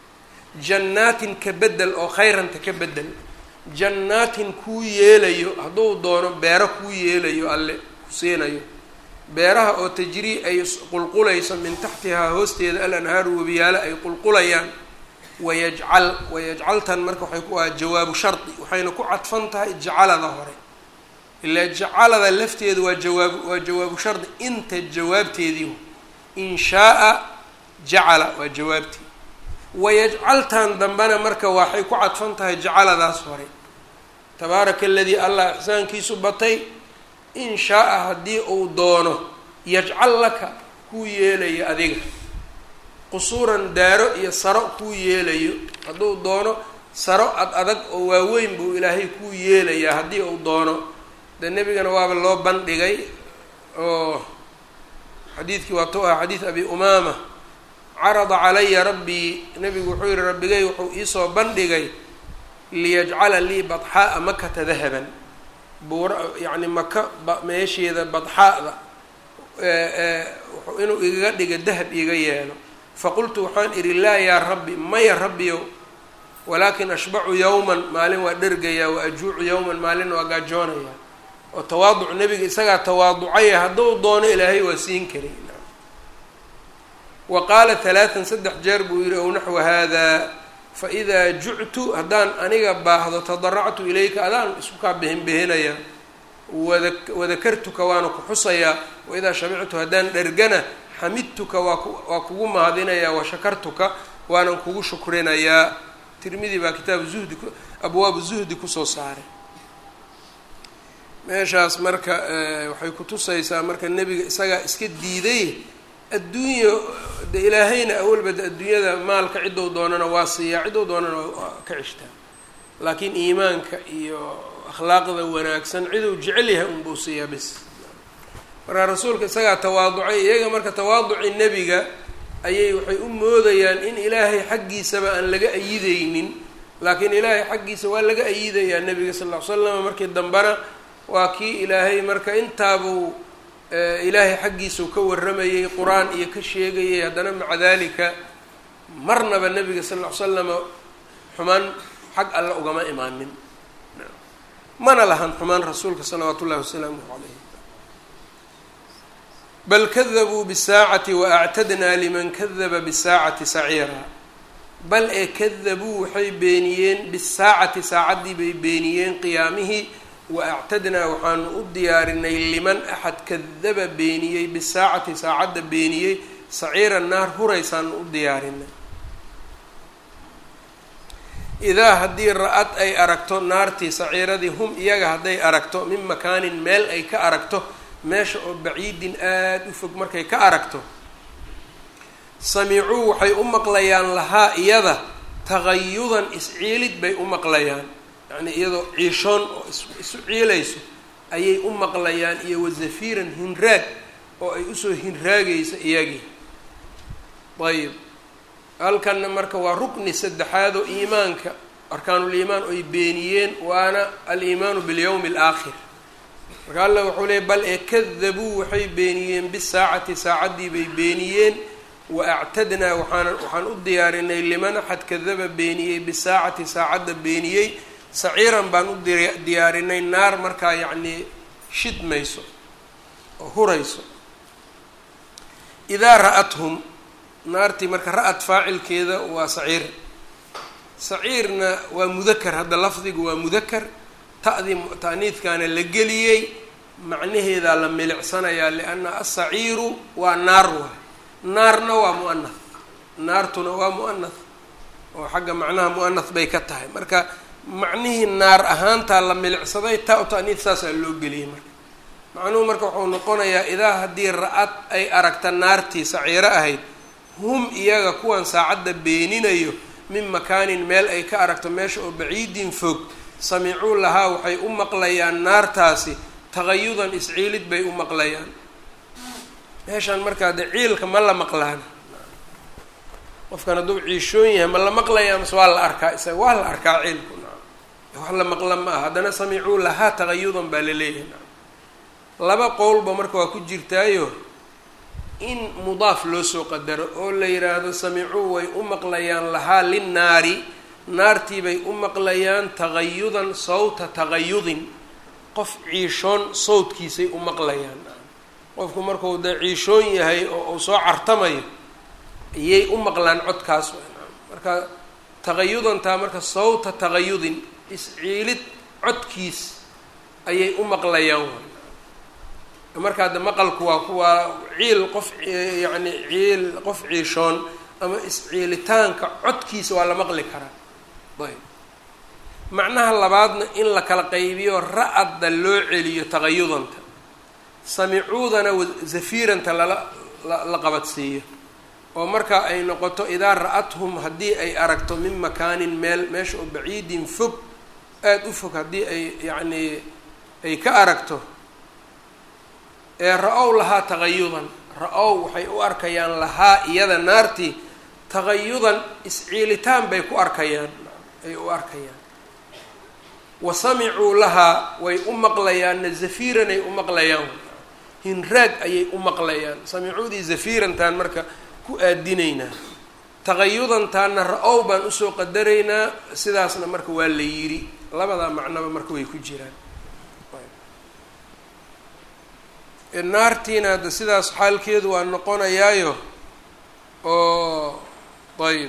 jannaatin ka bedel oo khayranta ka bedel jannaatin kuu yeelayo hadduu doono beero kuu yeelayo alle ku siinayo beeraha oo tajrii ay qulqulayso min taxtihaa hoosteeda al anhaaru webiyaalo ay qulqulayaan wayajcal wayajcaltan marka waxay ku aha jawaabu shardi waxayna ku cadfan tahay jacalada hore ilaa jacalada lafteeda waa jawaabu waa jawaabu shardi inta jawaabteedii in shaa-a jacala waa jawaabtii wayajcaltan dambena marka waxay ku cadfan tahay jacaladaas hore tabaaraka aladii allah ixsaankiisu batay in shaa-a haddii uu doono yajcal laka kuu yeelayo adiga qusuuran daaro iyo saro kuu yeelayo hadduu doono saro ad adag oo waaweyn buu ilaahay kuu yeelayaa haddii uu doono de nebigana waaba loo bandhigay oo xadiidkii waa tu ah xadiid abi umaama carada calaya rabbii nebigu wuxuu yihi rabbigay wuxuu iisoo bandhigay liyajcala lii badxaa'a makata dahaban buura yacni maka meesheeda badxaa'da inuu igaga dhiga dahab iga yeelo faqultu waxaan idhi laa yaa rabbi maya rabbiyow walaakin ashbacu yowman maalin waa dhergayaa wa ajuucu yowman maalin waa gaajoonayaa oo tawaaduc nebiga isagaa tawaaducaya hadduu doono ilaahay waa siin karay wa qaala halaatan saddex jeer buu yihi ow naxwa hada faidaa juctu haddaan aniga baahdo tadaractu ilayka adaan isku kaa bihinbihinayaa wada wadakartuka waana ku xusayaa waidaa shamictu haddaan dhergana xamidtuka waa ku waa kugu mahadinayaa washakartuka waanan kugu shukrinayaa tirmidi baa kitaabu zuhdi abwaabu zuhdi kusoo saaray meeshaas marka waxay kutusaysaa marka nebiga isagaa iska diiday adduunya de ilaahayna awalba de adduunyada maalka ciddou doonana waa siiyaa ciddou doonana waa ka cishtaa laakiin iimaanka iyo akhlaaqda wanaagsan ciduu jecel yahay unbuu siiyaa bis marka rasuulka isagaa tawaaducay iyaga marka tawaaduci nebiga ayay waxay u moodayaan in ilaahay xaggiisaba aan laga ayideynin laakiin ilaahay xaggiisa waa laga ayidayaa nebiga sal ll ly slam markii dambena waa kii ilaahay marka intaabuu ilaahay xaggiisau ka warramayay qur-aan iyo ka sheegayay haddana maca dalika marnaba nebiga sal ll ly slama xumaan xag alle ugama imaanin mana lahan xumaan rasuulka salawaatu ullahi wasalaamuhu calayh bal kadabuu bisaacati waactadnaa liman kadaba bisaacati saciira bal ee kadabuu waxay beeniyeen bisaacati saacaddii bay beeniyeen qiyaamihii wa actadnaa waxaanu u diyaarinay liman axad kadaba beeniyey bisaacati saacadda beeniyey saciira naar huraysaanu u diyaarinay idaa haddii ra-ad ay aragto naartii saciiradii hum iyaga hadday aragto min makaanin meel ay ka aragto meesha oo baciidin aada u fog markay ka aragto samicuu waxay u maqlayaan lahaa iyada tagayudan isciilid bay u maqlayaan yacni iyadoo ciishoon oo isu ciilayso ayay u maqlayaan iyo wazafiiran hinraag oo ay usoo hinraagaysa iyagii ayib halkanna marka waa rukni saddexaad oo iimaanka arkaanuliimaan oy beeniyeen waana aliimaanu bilyawmi alaakhir marka alla wuxuu leeyay bal ee kadabuu waxay beeniyeen bisaacati saacaddii bay beeniyeen wa actadnaa waxaan waxaan u diyaarinay liman axad kadaba beeniyey bisaacati saacadda beeniyey saciiran baan u diyaarinay naar markaa yacnii shidmayso oo hurayso idaa ra-athum naartii marka ra-ad faacilkeeda waa saciir saciirna waa mudakar hadda lafdigu waa mudakar ta'dii ta'niidkaana la geliyey macnaheedaa la milicsanayaa lianna asaciiru waa naar waay naarna waa mu'anath naartuna waa mu'anath oo xagga macnaha mu'anath bay ka tahay marka macnihii naar ahaantaa la milicsaday ta u ta'niid saasaa loo geliyey marka macnuhu marka wuxuu noqonayaa idaa haddii ra-ad ay aragta naartii saciiro ahayd hum iyaga kuwan saacadda beeninayo min makaanin meel ay ka aragto meesha oo baciidin fog samicuu lahaa waxay u maqlayaan naartaasi tagayudan isciilid bay u maqlayaan meeshaan markaa de ciilka ma la maqlaana qofkan hadduu ciishoon yahay ma la maqlayaa mase waa la arkaa isaga waa la arkaa ciilku naam wax la maqla ma aha haddana samicuu lahaa tagayudan baa la leeyahay naam laba qowlba marka waa ku jirtaayo in mudaaf loo soo qadaro oo la yidhaahdo samicuu way u maqlayaan lahaa linnaari naartii bay u maqlayaan tagayudan sawta tagayudin qof ciishoon sawdkiisay u maqlayaan qofku markuu dee ciishoon yahay oo uu soo cartamayo ayay u maqlaan codkaas marka tagayudantaa marka sawta tagayudin isciilid codkiis ayay u maqlayaan markaa de maqalku waa kuwaa ciil qof yacni ciil qof ciishoon ama isciilitaanka codkiisa waa la maqli karaa ayb macnaha labaadna in la kala qaybiyo ra-adda loo celiyo tagayudanta samicuudana zafiiranta lala la qabadsiiyo oo marka ay noqoto idaa ra-athum haddii ay aragto min makaanin meel meesha oo baciidin fog aada u fog haddii ay yacnii ay ka aragto ee ra-ow lahaa tagayudan ra-ow waxay u arkayaan lahaa iyada naartii tagayudan isciilitaan bay ku arkayaan ay u arkayaan wa samicuu lahaa way u maqlayaanna zafiiranay u maqlayaan hinraag ayay u maqlayaan samicuudii zafiirantaan marka ku aadinaynaa tagayudantaana ra-ow baan usoo qadaraynaa sidaasna marka waa la yidhi labadaa macnoba marka way ku jiraan naartiina hadda sidaas xaalkeedu waa noqonayaayo oo ayb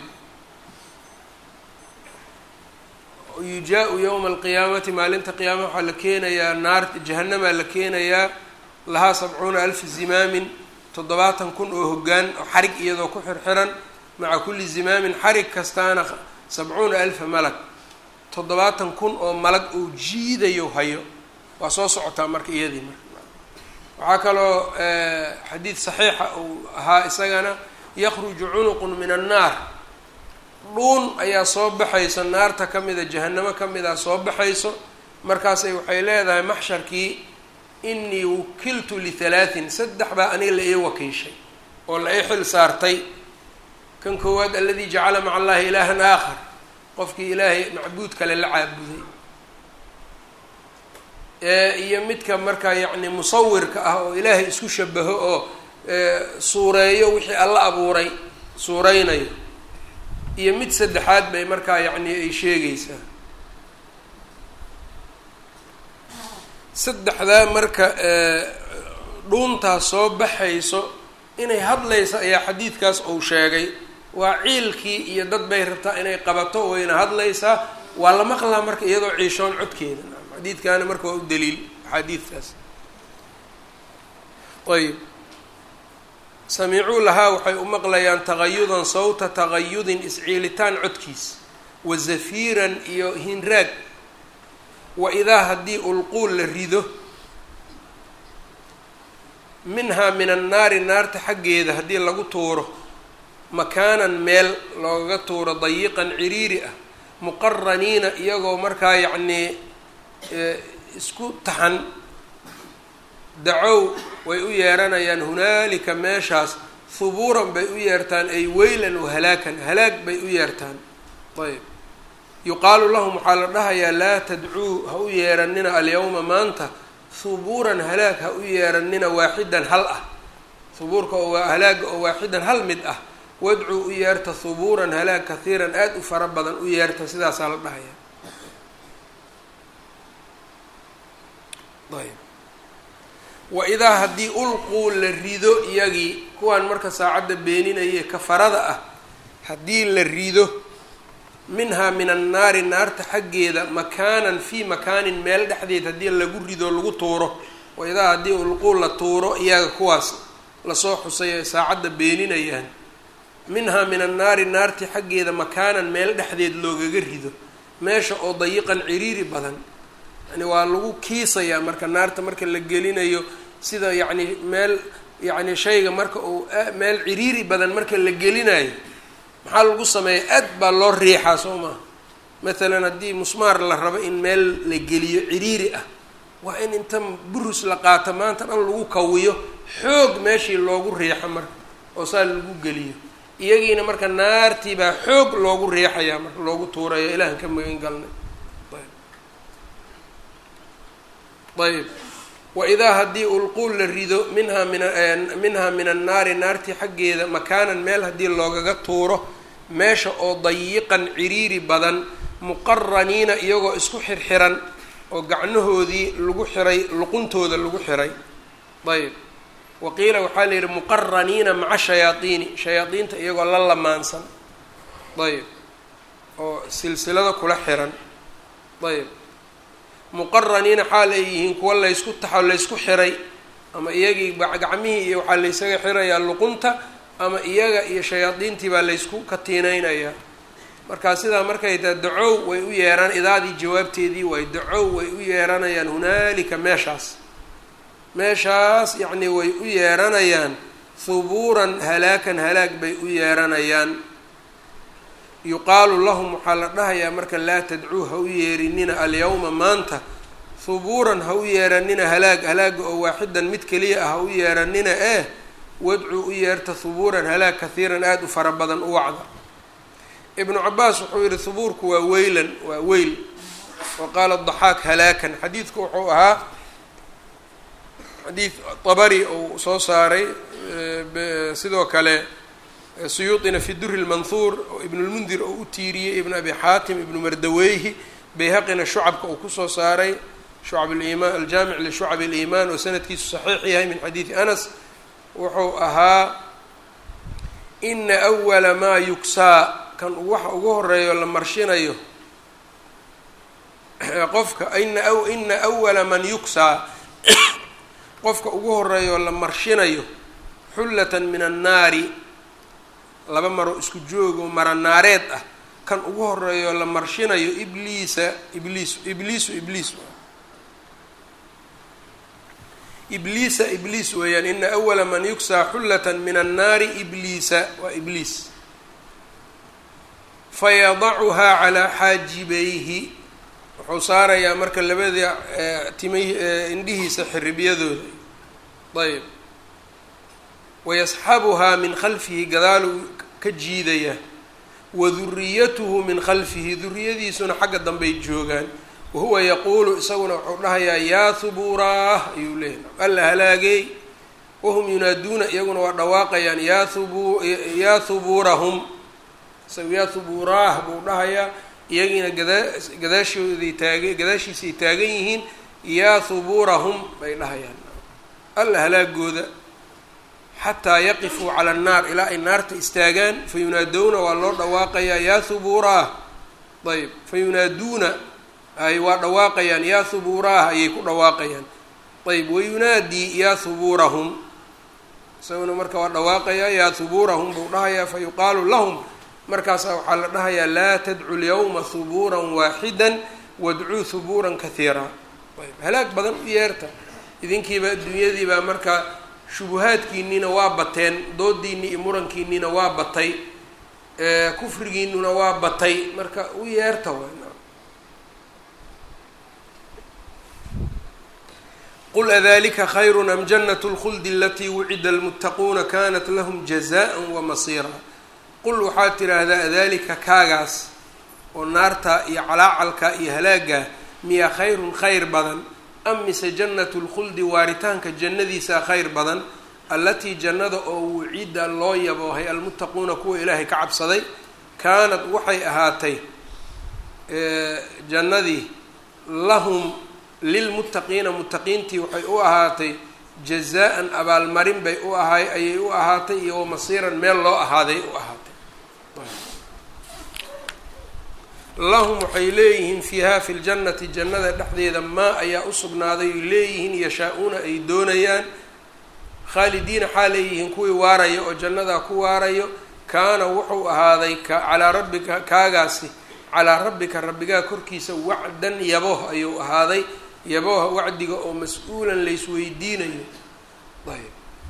yujaa-u yowma alqiyaamati maalinta qiyaama waxaa la keenayaa naar jahanamaa la keenayaa lahaa sabcuuna alfi zimaamin toddobaatan kun oo hoggaan oo xarig iyadoo ku xirxiran maca kulli zimaamin xarig kastaana sabcuuna alfa malag toddobaatan kun oo malag uu jiidayo hayo waa soo socotaa marka iyadii marka waxaa kaloo xadiid saxiixa uu ahaa isagana yakruju cunuqun min annaar dhuun ayaa soo baxayso naarta ka mida jahanamo ka mida soo baxayso markaasay waxay leedahay maxsharkii inii wukiltu lihalaatin saddex baa aniga la ii wakiishay oo la ii xil saartay kan koowaad aladii jacala maca allahi ilaahan aakhar qofkii ilaahay macbuud kale la caabuday iyo midka markaa yacni musawirka ah oo ilaahay isku shabaho oo suureeyo wixii alla abuuray suureynayo iyo mid saddexaad bay markaa yacni ay sheegaysaa saddexdaa marka dhuuntaas soo baxayso inay hadlaysa ayaa xadiidkaas uu sheegay waa ciilkii iyo dad bay rabtaa inay qabato wayna hadlaysaa waa la maqlaa marka iyadoo ciishoon codkeeda xadiidkaana marka waa u daliil axaadiidkaas ayb samicuu lahaa waxay u maqlayaan tagayudan sawta tagayudin isciilitaan codkiis wa zafiiran iyo hinraag wa idaa haddii ulquul la rido minhaa min annaari naarta xaggeeda haddii lagu tuuro makaanan meel loogaga tuuro dayiqan ciriiri ah muqaraniina iyagoo markaa yacnii isku taxan dacow way u yeeranayaan hunaalika meeshaas hubuuran bay u yeertaan ay weylan wa halaakan halaag bay u yeertaan ayb yuqaalu lahum waxaa la dhahayaa laa tadcuu ha u yeeranina alyawma maanta hubuuran halaag ha u yeeranina waaxidan hal ah hubuurka oo waa halaaga oo waaxidan hal mid ah wadcuu u yeerta hubuuran halaag kahiiran aada u fara badan u yeerta sidaasaa la dhahaya ayb wa idaa haddii ulquu la rido iyagii kuwaan marka saacadda beeninaye kafarada ah haddii la rido minhaa min annaari naarta xaggeeda makaanan fii makaanin meel dhexdeed haddii lagu rido lagu tuuro wa idaa haddii ulquu la tuuro iyaga kuwaas lasoo xusay ay saacadda beeninayaan minhaa min annaari naarti xaggeeda makaanan meel dhexdeed loogaga rido meesha oo dayiqan ciriiri badan yani waa lagu kiisayaa marka naarta marka la gelinayo sida yacni meel yacni shayga marka uu meel ciriiri badan marka la gelinayo maxaa lagu sameeya aad baa loo riixaa soo maha matalan haddii musmaar la rabo in meel la geliyo ciriiri ah waa in inta burus la qaato maanta dhan lagu kawiyo xoog meeshii loogu riixo marka oo saa lagu geliyo iyagiina marka naartii baa xoog loogu riixayaa marka loogu tuurayo ilaahan ka magan galnay ayb waidaa haddii ulquul la rido minhaa min minhaa min annaari naartii xaggeeda makaanan meel haddii loogaga tuuro meesha oo dayiqan ciriiri badan muqaraniina iyagoo isku xirxiran oo gacnahoodii lagu xiray luquntooda lagu xiray ayb waqiila waxaa la yidhi muqaraniina maca shayaaiini shayaadiinta iyagoo la lamaansan ayb oo silsilado kula xiran ayb muqaraniina xaal ay yihiin kuwa laysku taxo laysku xiray ama iyagii gacmihii iyo waxaa laysaga xirayaa luqunta ama iyaga iyo shayaadiintii baa laysku katiineynayaa markaa sidaa markay tahay dacow way u yeeran idaadii jawaabteedii waay dacow way u yeeranayaan hunaalika meeshaas meeshaas yacnii way u yeeranayaan hubuuran halaakan halaag bay u yeeranayaan yuqaalu lahum waxaa la dhahayaa marka laa tadcuu ha u yeerinina alyawma maanta hubuuran ha u yeeranina halaag halaaga oo waaxidan mid keliya ah ha u yeeranina eh wadcuu u yeerta hubuuran halaag kahiiran aada u fara badan u wacda ibnu cabaas wuxuu yihi hubuurku waa weylan waa weyl wa qaala daxaak halaakan xadiidku wuxuu ahaa xadiid tabari uu soo saaray sidoo kale suyuuطina fi duri lmanhuur oo ibn lmundir oo u tiiriyey ibn abi xaatim ibnu mardaweyhi bayhaqina shucabka uu kusoo saaray shucab liman aljaamic lishucab اliimaan oo sanadkiisu saxiix yahay min xadiidi anas wuxuu ahaa ina awala maa yugsaa kan waxa ugu horeeyo la marshinayo qofka ina ina awala man yugsaa qofka ugu horeeyo la marshinayo xullatan min annaari laba maro isku joogo mara naareed ah kan ugu horeeyo la marshinayo ibliisa ibliis ibliisu ibliis ibliisa ibliis weeyaan ina awala man yugsaa xullatan min annaari ibliisa waa ibliis fayadacuhaa calaa xaajibayhi wuxuu saarayaa marka labada timay indhihiisa xiribyadooda ayb wayasxabuhaa min khalfihi gadaaluu ka jiidayaa wa duriyatuhu min khalfihi duriyadiisuna xagga dambey joogaan wahuwa yaquulu isaguna wuxuu dhahayaa yaa hubuuraah ayuu leeyahy alla halaagey wahum yunaaduuna iyaguna waa dhawaaqayaan yaa hubu yaa hubuurahum isaga yaa hubuuraah buu dhahayaa iyagiina gadaa gadaashooday taaga gadaashiisay taagan yihiin yaa hubuurahum bay dhahayaan alla halaagooda xataa yaqifuu cala annaar ilaa ay naarta istaagaan fa yunaadowna waa loo dhawaaqayaa yaa hubuuraah ayb fa yunaaduuna ay waa dhawaaqayaan yaa hubuuraah ayay ku dhawaaqayaan ayb wayunaadii yaa hubuurahum isaguna marka waa dhawaaqayaa yaa hubuurahum buu dhahayaa fa yuqaalu lahum markaasaa waxaa la dhahayaa laa tadcu lyawma hubuuran waaxidan wadcuu hubuuran kahiiraa ayb halaag badan u yeerta idinkiiba adduunyadiibaa marka shubuhaadkiiniina waa bateen doodiinii iyo murankiiniina waa batay kufrigiinuna waa batay marka u yeerta w qul adalika khayru am janat اlkhuldi alatii wucida almuttaquuna kanat lahm jazaءa wamasiira qul waxaad tidhaahdaa adalika kaagaas oo naarta iyo calaacalka iyo halaaga miyaa khayrun khayr badan am mise jannatu lkhuldi waaritaanka jannadiisa khayr badan allatii jannada oo wucida loo yaboohay almuttaquuna kuwa ilaahay ka cabsaday kaanad waxay ahaatay jannadii lahum lilmuttaqiina muttaqiintii waxay u ahaatay jazaa-an abaalmarin bay u ahay ayay u ahaatay iyo masiiran meel loo ahaaday u ahaatay lahum waxay leeyihiin fiiha fi ljannati jannada dhexdeeda maa ayaa u sugnaaday ay leeyihiin yashaa-uuna ay doonayaan khaalidiina xaa leeyihiin kuwii waaraya oo jannadaa ku waarayo kaana wuxuu ahaaday calaa rabbika kaagaasi calaa rabbika rabbigaa korkiisa wacdan yabooh ayuu ahaaday yabooha wacdiga oo mas-uulan laysweydiinayo ayb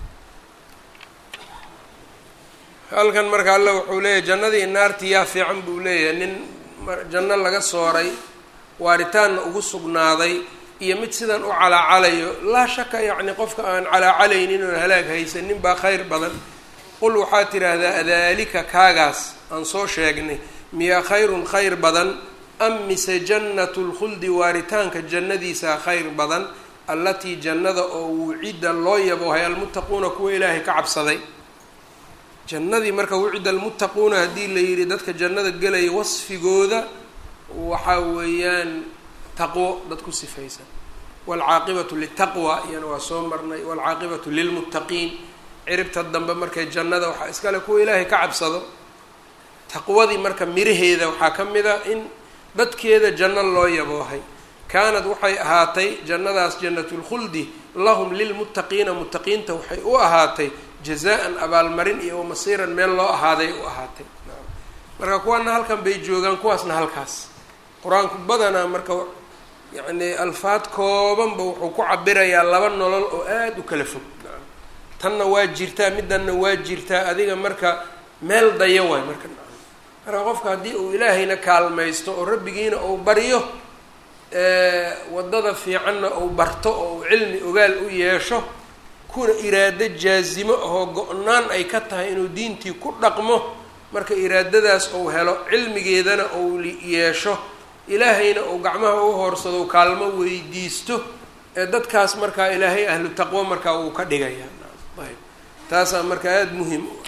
halkan marka alla wuxuu leeyahay jannadii naartii yaa fiican buu leeyahay nin janno laga sooray waaritaanna ugu sugnaaday iyo mid sidan u calaacalayo laa shaka yacni qofka aan calaacalaynin oon halaag haysanin baa khayr badan qul waxaa tidhaahdaa adaalika kaagaas aan soo sheegnay miyaa khayrun khayr badan am mise jannatu lkhuldi waaritaanka jannadiisaa khayr badan allatii jannada oo wucida loo yaboohay almuttaquuna kuwa ilaahay ka cabsaday jannadii marka wucida almuttaquuna haddii la yidhi dadka jannada gelaya wasfigooda waxaa weeyaan taqwo dad ku sifaysan waalcaaqibatu litaqwa iyana waa soo marnay waalcaaqibatu lilmuttaqiin ciribta dambe markay jannada waxaa iskale kuwa ilaahay ka cabsado taqwadii marka miraheeda waxaa ka mid a in dadkeeda janno loo yaboohay kaanad waxay ahaatay jannadaas jannatulkhuldi lahum lilmuttaqiina muttaqiinta waxay u ahaatay jazaa-an abaalmarin iyo masiiran meel loo ahaaday u ahaatay marka kuwaana halkan bay joogaan kuwaasna halkaas qur-aanku badanaa marka yacni alfaad koobanba wuxuu ku cabirayaa laba nolol oo aada u kala fog tanna waa jirtaa middanna waa jirtaa adiga marka meel daya waay marka marka qofka haddii uu ilaahayna kaalmaysto oo rabbigiina uu baryo waddada fiicanna uu barto oo uu cilmi ogaal u yeesho kuna iraado jaazimo ahoo go-naan ay ka tahay inuu diintii ku dhaqmo marka iraadadaas uu helo cilmigeedana uu yeesho ilaahayna uu gacmaha u hoorsado u kaalmo weydiisto ee dadkaas markaa ilaahay ahlu taqwo markaa uu ka dhigayaa ayb taasaa marka aada muhim u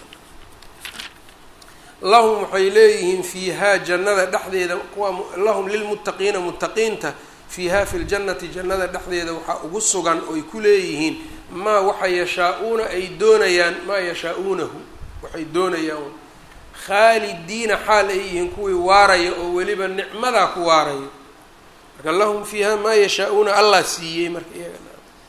lahum waxay leeyihiin fiihaa jannada dhexdeeda kuwa lahum lilmuttaqiina muttaqiinta fiiha fi ljannati jannada dhexdeeda waxaa ugu sugan oy ku leeyihiin maa waxa yashaa-uuna ay doonayaan maa yashaa-uunahu waxay doonayaan khaalidiina xaal ay yihiin kuwii waaraya oo weliba nicmadaa ku waarayo marka lahum fiiha maa yashaa-uuna allah siiyey marka iyaga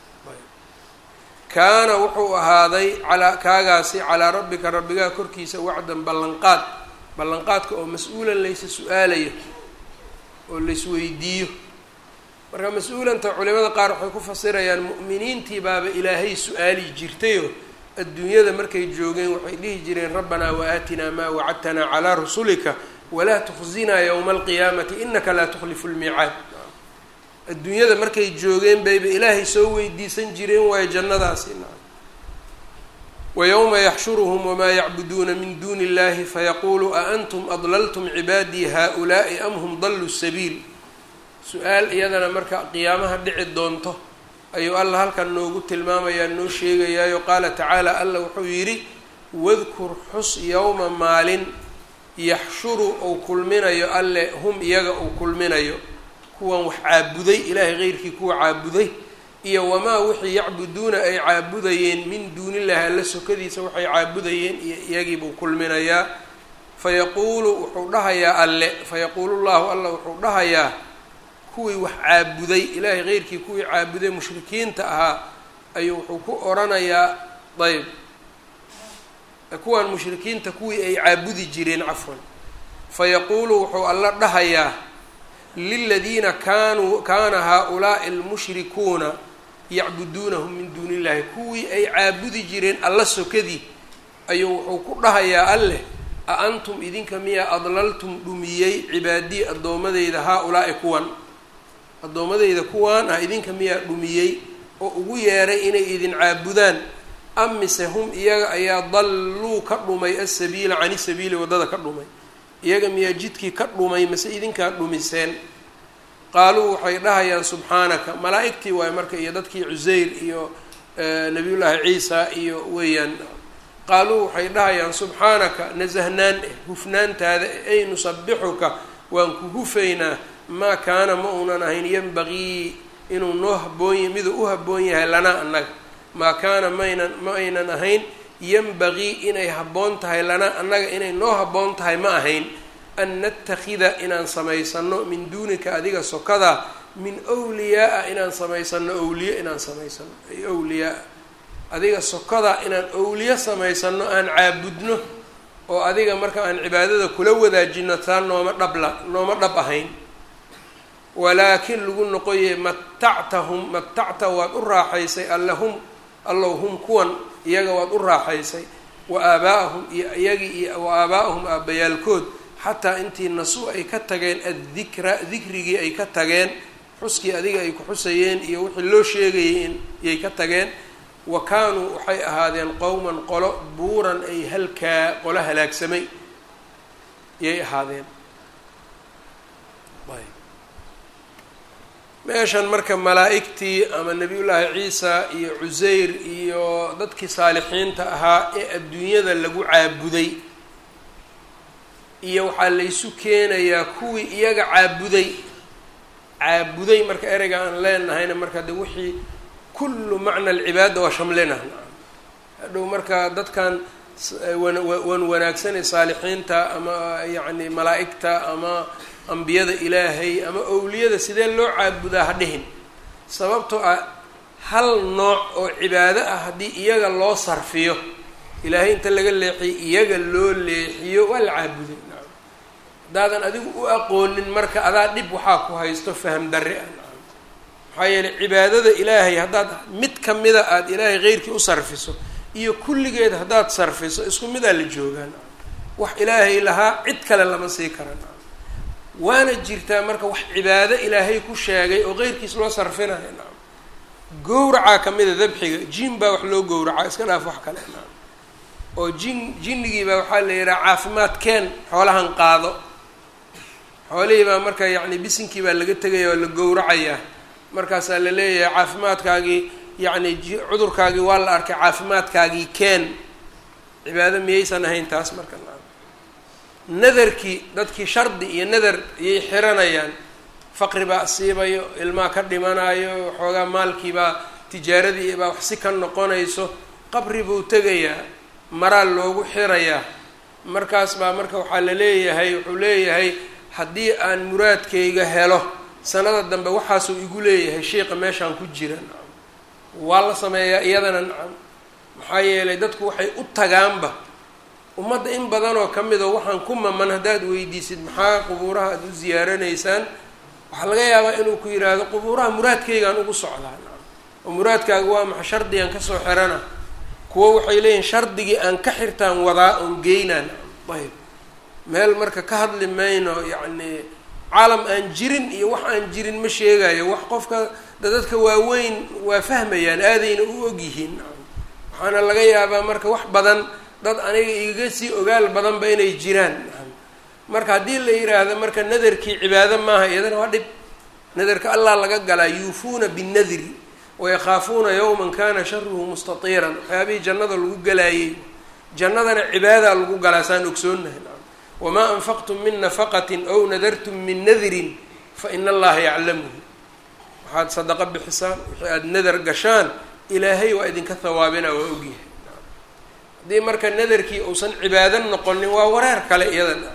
kaana wuxuu ahaaday calaa kaagaasi calaa rabbika rabbigaa korkiisa wacdan ballanqaad ballanqaadka oo mas-uulan laysa su-aalayo oo laysweydiiyo marka mas-uulanta culimada qaar waxay ku fasirayaan mu'miniintii baaba ilaahay su-aali jirtayoo adduunyada markay joogeen waxay dhihi jireen rabbanaa waaatinaa maa wacadtanaa calaa rusulika walaa tukhzinaa yowma alqiyaamati inaka laa tukhlifu lmiicaad adduunyada markay joogeen bayba ilaahay soo weydiisan jireen waayo jannadaasi wa yowma yaxshuruhum wamaa yacbuduuna min duuni illahi fayaquulu a antum adlaltum cibaadii haa-ulaa'i am hum daluu sabiil su-aal iyadana marka qiyaamaha dhici doonto ayuu alla halkan noogu tilmaamayaa noo sheegayaayo qaala tacaala alla wuxuu yidhi wadkur xus yowma maalin yaxshuru uu kulminayo alle hum iyaga uu kulminayo kuwan wax caabuday ilaahay keyrkii kuwa caabuday iyo wamaa wixii yacbuduuna ay caabudayeen min duunillahi alla sokadiisa waxay caabudayeen iyo iyagiibuu kulminayaa fayaquulu wuxuu dhahayaa alle fayaquulu llahu alla wuxuu dhahayaa kuwii wax caabuday ilaahay keyrkii kuwii caabuday mushrikiinta ahaa ayuu wuxuu ku oranayaa ayb kuwan mushrikiinta kuwii ay caabudi jireen cafwan fayaquulu wuxuu alla dhahayaa liladiina kaanuu kaana haa-ulaa'i almushrikuuna yacbuduunahum min duuni illahi kuwii ay caabudi jireen alla sokadii ayuu wuxuu ku dhahayaa alleh a antum idinka miyaa adlaltum dhumiyey cibaadii addoomadeyda haa-ulaa'i kuwan addoomadeyda kuwaan ah idinka miyaa dhumiyey oo ugu yeeray inay idin caabudaan am mise hum iyaga ayaa dalluu ka dhumay asabiila cani sabiili waddada ka dhumay iyaga miyaa jidkii ka dhumay mase idinkaa dhumiseen qaaluu waxay dhahayaan subxaanaka malaa-igtii waay marka iyo dadkii cuseyr iyo nabiyullaahi ciisa iyo weeyaan qaaluu waxay dhahayaan subxaanaka nasahnaan eh hufnaantaada ay nusabixuka waan ku hufaynaa maa kaana ma uunan ahayn yanbagii inuu noo haboony miduu u habboon yahay lanaa annaga maa kaana maynan ma aynan ahayn yanbagii inay habboon tahay lanaa annaga inay noo habboon tahay ma ahayn an natakida inaan samaysano min duunika adiga sokada min wliyaaa inaan samaysano awliye inaan samaysano ay wliyaaa adiga sokada inaan awliye samaysano aan caabudno oo adiga marka aan cibaadada kula wadaajino taa nooma dhabla nooma dhab ahayn walaakin lagu noqoye matactahum matacta waad u raaxaysay allahum allow hum kuwan iyaga waad u raaxaysay wa aabaa'ahum iyo iyagii iyo wa aabaa'ahum aabbayaalkood xataa intii nasu ay ka tageen addikra dikrigii ay ka tageen xuskii adiga ay ku xusayeen iyo wixii loo sheegayay in yay ka tageen wa kaanuu waxay ahaadeen qowman qolo buuran ay halkaa qolo halaagsamay yay ahaadeen meeshan marka malaa-igtii ama nebiyullaahi ciisa iyo cuseyr iyo dadkii saalixiinta ahaa ee adduunyada lagu caabuday iyo waxaa laysu keenayaa kuwii iyaga caabuday caabuday marka ereyga aan leenahayna marka de wixii kullu macna alcibaada waa shamlina hadhow marka dadkan wan wanaagsanay saalixiinta ama yacni malaa-igta ama ambiyada ilaahay ama owliyada sidee loo caabudaa ha dhihin sababtoo ah hal nooc oo cibaado ah haddii iyaga loo sarfiyo ilaahay inta laga leexiyo iyaga loo leexiyo waa la caabuday haddaadan adigu u aqoonin marka adaa dhib waxaa ku haysto faham darri ah maxaa yeeley cibaadada ilaahay haddaad mid ka mida aada ilaahay keyrkii u sarfiso iyo kulligeed haddaad sarfiso isku midaa la joogaan wax ilaahay lahaa cid kale lama sii karan waana jirtaa marka wax cibaado ilaahay ku sheegay oo keyrkiis loo sarfinayo naam gowracaa kamida dabxiga jin baa wax loo gowracaa iska dhaaf wax kale naam oo jin jinnigiibaa waxaa la yidhaha caafimaad keen xoolahan qaado xoolihii baa marka yacni bisinkii baa laga tegaya oo la gowracayaa markaasaa la leeyahay caafimaadkaagii yacni cudurkaagii waa la arkay caafimaadkaagii keen cibaado miyaysan ahayn taas marka naam nadarkii dadkii shardi iyo nadar ayay xiranayaan faqri baa asiibayo ilmaa ka dhimanayo waxoogaa maalkiibaa tijaaradii baa wax si ka noqonayso qabri buu tegayaa maraa loogu xirayaa markaas baa marka waxaa la leeyahay wuxuu leeyahay haddii aan muraadkayga helo sanada dambe waxaasuu igu leeyahay sheika meeshaan ku jira nacam waa la sameeyaa iyadana nacam maxaa yeelay dadku waxay u tagaanba ummadda in badanoo ka mid oo waxaan ku maman haddaad weydiisid maxaa qubuuraha aada u ziyaaranaysaan waxaa laga yaabaa inuu ku yidhaahdo qubuuraha muraadkaygaan ugu socdaa nacam oo muraadkaaga waa maxa shardigaan kasoo xirana kuwo waxay leeyihin shardigii aan ka xirtaan wadaa oon geynaa nacam ayb meel marka ka hadli mayno yacni caalam aan jirin iyo wax aan jirin ma sheegayo wax qofka dadadka waaweyn waa fahmayaan aadayna u ogyihiin nacam waxaana laga yaabaa marka wax badan dad aniga igaga sii ogaal badanba inay jiraan marka haddii la yidhaahdo marka nadarkii cibaado maaha iyadana waa dhib nadarka allah laga galaa yuufuuna binnadri wayakhaafuuna yawman kana sharuhu mustatiiran waxyaabihii jannada lagu galaayey jannadana cibaadaa lagu galaa saan ogsoonnahay wamaa anfaqtum min nafaqatin aw nadartum min nadrin fa ina allaha yaclamuhu waxaad sadaqo bixisaan wixii aada nadar gashaan ilaahay waa idinka hawaabina waa ogyahay haddii marka nadarkii uusan cibaado noqonin waa wareer kale iyadana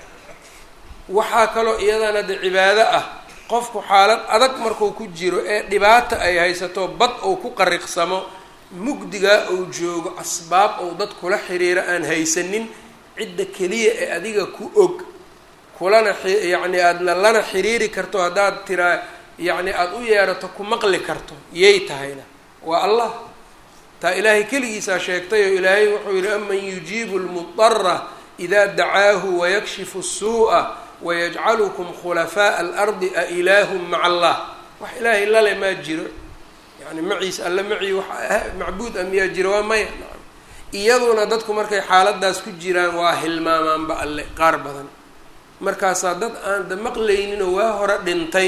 waxaa kaloo iyadana de cibaado ah qofku xaalad adag markuu ku jiro ee dhibaata ay haysato bad uu ku qariqsamo mugdigaa uu joogo asbaab ou dad kula xiriiro aan haysanin cidda keliya ee adiga ku og kulana yacni aadna lana xiriiri karto haddaad tiraa yacni aada u yeerato ku maqli karto yay tahayna waa allah taa ilaahay keligiisaa sheegtay oo ilaahay wuxuu yihi aman yujiibu lmudara idaa dacaahu wayakshifu الsuuءa wayajcalukum khulafaaءa alardi a ilaahum maca allah wax ilaahay lale maa jiro yani maciisa alle macii wax macbuud a miyaa jiro waa maya iyaduna dadku markay xaaladaas ku jiraan waa hilmaamaanba alle qaar badan markaasaa dad aan da maqlayninoo waa hore dhintay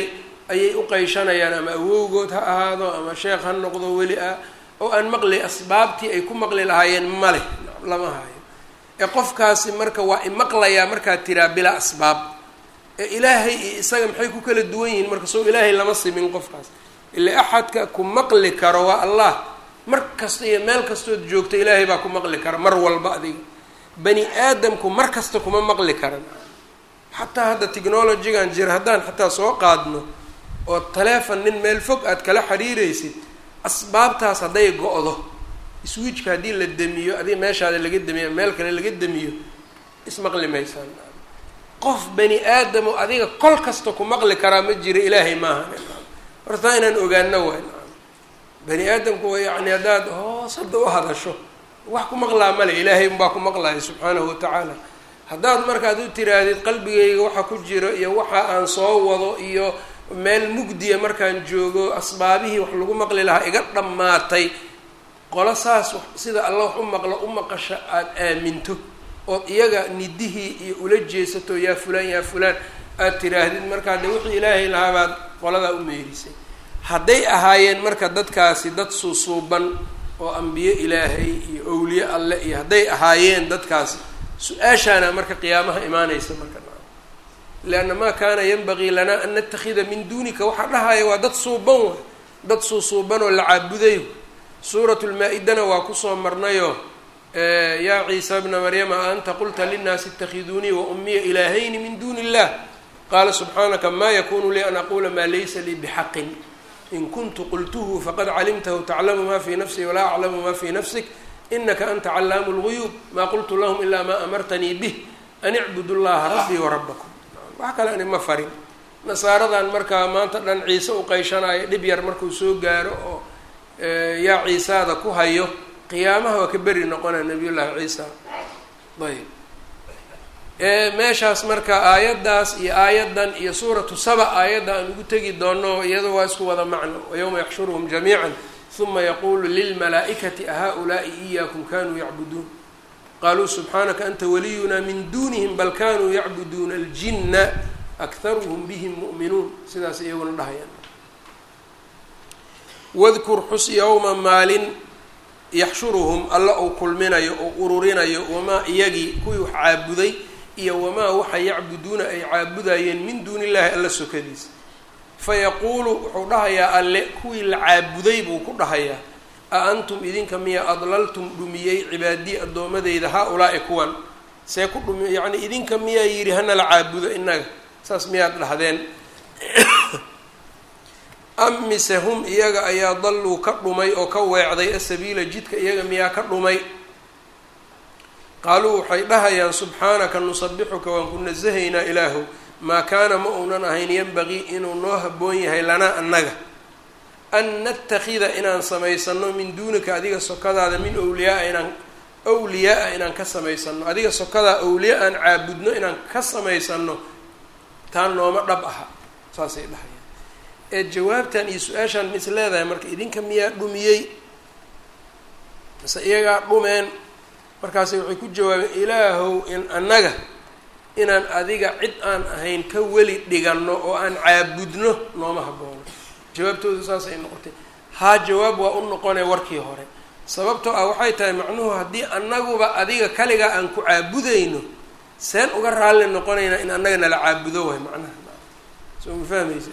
ayay u qeyshanayaan ama awowgood ha ahaado ama sheekh ha noqdo weli ah oo aan maqli asbaabtii ay ku maqli lahaayeen male lama hayo ee qofkaasi marka waa imaqlayaa markaad tiraa bilaa asbaab ee ilaahay iyo isaga maxay ku kala duwan yihiin marka soo ilaahay lama simin qofkaas ila axadka ku maqli karo waa allah mar kasta iyo meel kastood joogto ilaahay baa ku maqli kara mar walba adiga bani aadamku mar kasta kuma maqli karan xataa hadda technologygan jira haddaan xataa soo qaadno oo taleefon nin meel fog aad kala xiriiraysid asbaabtaas hadday go-do swiijka haddii la demiyo adiga meeshaada laga demiyo meel kale laga demiyo ismaqli maysaan qof bani aadamo adiga kol kasta ku maqli karaa ma jira ilaahay maaha hortaa inaan ogaano waay bani aadamku waa yacni haddaad hoos hadda u hadasho wax ku maqlaa male ilaahay unbaa ku maqlaya subxaanahu watacaala haddaad markaad u tiraahdid qalbigayga waxa ku jiro iyo waxa aan soo wado iyo meel mugdiya markaan joogo asbaabihii wax lagu maqli lahaa iga dhammaatay qolo saas sida alla wax u maqlo u maqasha aada aaminto ood iyaga nidihii iyo ula jeesato yaa fulaan yaa fulaan aada tiraahdid markaa de wixii ilaahay lahaa baad qoladaa u meerisay hadday ahaayeen marka dadkaasi dad suusuuban oo ambiye ilaahay iyo owliye alle iyo hadday ahaayeen dadkaasi su-aashaana marka qiyaamaha imaanaysa marka leanna maa kaana yanbagii lanaa an natakida min duunika waxaa dhahaya waa dad suuban waay dad suusuuban oo la caabuday suuratu lmaa-idana waa kusoo marnayo yaa ciisa bna maryama a anta qulta linnaasi itakhiduunii wa ummiya ilaahayni min duuni illah qaala subxaanaka ma yakunu lii an aqula maa laysa lii bixaqin in kuntu qultuhu faqad calimtahu taclamu ma fii nafsii walaa aclamu ma fii nafsik inaka anta callaamu lguyuub maa qultu lahum ilaa maa amartanii bih an icbudu llaha rabbii warabakum wax kale ani ma farin nasaaradan markaa maanta dhan ciise u qeyshanaayo dhib yar markuu soo gaaro oo yaa ciisaada ku hayo qiyaamaha waa ka beri noqonaya nabiy llaahi ciisa ayb meeshaas marka aayaddaas iyo aayaddan iyo suuratu saba aayadda aan ugu tegi doono iyado waa isku wada macno wayowma yaxshuruhum jamiica uma yaqulu lilmalaa'ikati ahaa-ulaa'i iyaakum kanuu yacbuduun qaluu subxaanaka anta waliyuna min duunihim bal kanuu yacbuduuna aljinna akharuhum bihim mu'minuun sidaas iyaguna dhahayaan wadkur xus yowma maalin yaxshuruhum alla uu kulminayo oo ururinayo wamaa iyagii kuwii wax caabuday iyo wamaa waxa yacbuduuna ay caabudayeen min duuni illahi alla sokadiisa fayaquulu wuxuu dhahayaa alle kuwii la caabuday buu ku dhahayaa a antum idinka miya adlaltum dhumiyey cibaadii addoomadeyda haa-ulaa'i kuwan see ku dhumi yacni idinka miyaa yidhi hana la caabudo innaga saas miyaad dhahdeen am mise hum iyaga ayaa dalluu ka dhumay oo ka weecday asabiila jidka iyaga miyaa ka dhumay qaaluu waxay dhahayaan subxaanaka nusabixuka waan ku nasahaynaa ilaahow maa kaana ma uunan ahayn yanbagii inuu noo habboon yahay lanaa annaga an natakida inaan samaysano min duunika adiga sokadaada min awliyaaa inaan awliyaa-a inaan ka samaysano adiga sokadaa awliya aan caabudno inaan ka samaysano taa nooma dhab aha saasay dhahayaan ee jawaabtan iyo su-aashaan mis leedahay marka idinka miyaa dhumiyey mise iyagaa dhumeen markaasi waxay ku jawaabeen ilaahow in annaga inaan adiga cid aan ahayn ka weli dhiganno oo aan caabudno nooma haboono jawaabtoodu saasay noqotay haa jawaab waa u noqonay warkii hore sababtoo ah waxay tahay macnuhu haddii annaguba adiga kaligaa aan ku caabudayno seen uga raalli noqonaynaa in annaga nala caabudo waay macnaha soo ma fahmaysa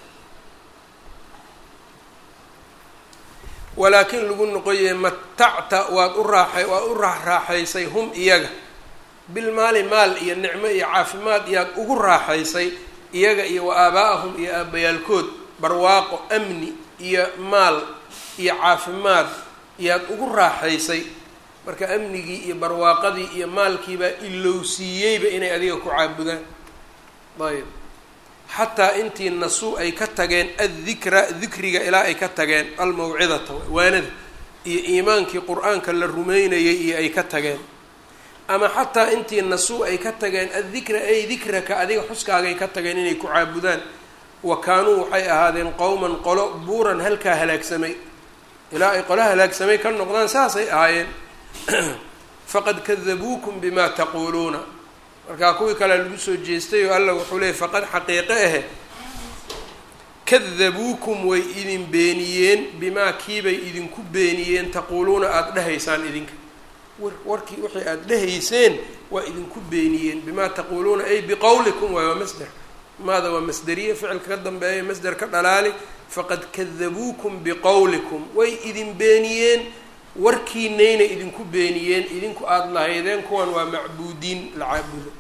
walaakin lagu noqoyay matacta waad u raaxay waad u raaxraaxaysay hum iyaga bilmaali maal iyo nicmo iyo caafimaad yaad ugu raaxaysay iyaga iyo wa aabaa-ahum iyo aabayaalkood barwaaqo amni iyo maal iyo caafimaad yaad ugu raaxaysay marka amnigii iyo barwaaqadii iyo maalkiibaa ilowsiiyeyba inay adiga ku caabudaan ayb xataa intii nasuu ay ka tageen addikra dikriga ilaa ay ka tageen almawcidata waanada iyo iimaankii qur-aanka la rumeynayay iyo ay ka tageen ama xataa intii nasuu ay ka tageen addikra ay dikraka adiga xuskaagay ka tageen inay ku caabudaan wa kaanuu waxay ahaadeen qowman qolo buuran halkaa halaagsamay ilaa ay qolo halaagsamay ka noqdaan saasay ahaayeen faqad kadabuukum bima taquuluuna markaa kuwii kalea lagu soo jeestay oo alla wuxuu leeyay faqad xaqiiqe ahe kadabuukum way idin beeniyeen bimaa kiibay idinku beeniyeen taquuluuna aada dhehaysaan idinka warkii wixii aada dhehayseen waa idinku beeniyeen bimaa taquuluuna ay biqowlikum waay waa masder maada waa masderiye ficilka ka dambeeya masder ka dhalaali faqad kadabuukum biqowlikum way idin beeniyeen warkiinayna idinku beeniyeen idinku aada lahaydeen kuwan waa macbuudiin la caabudo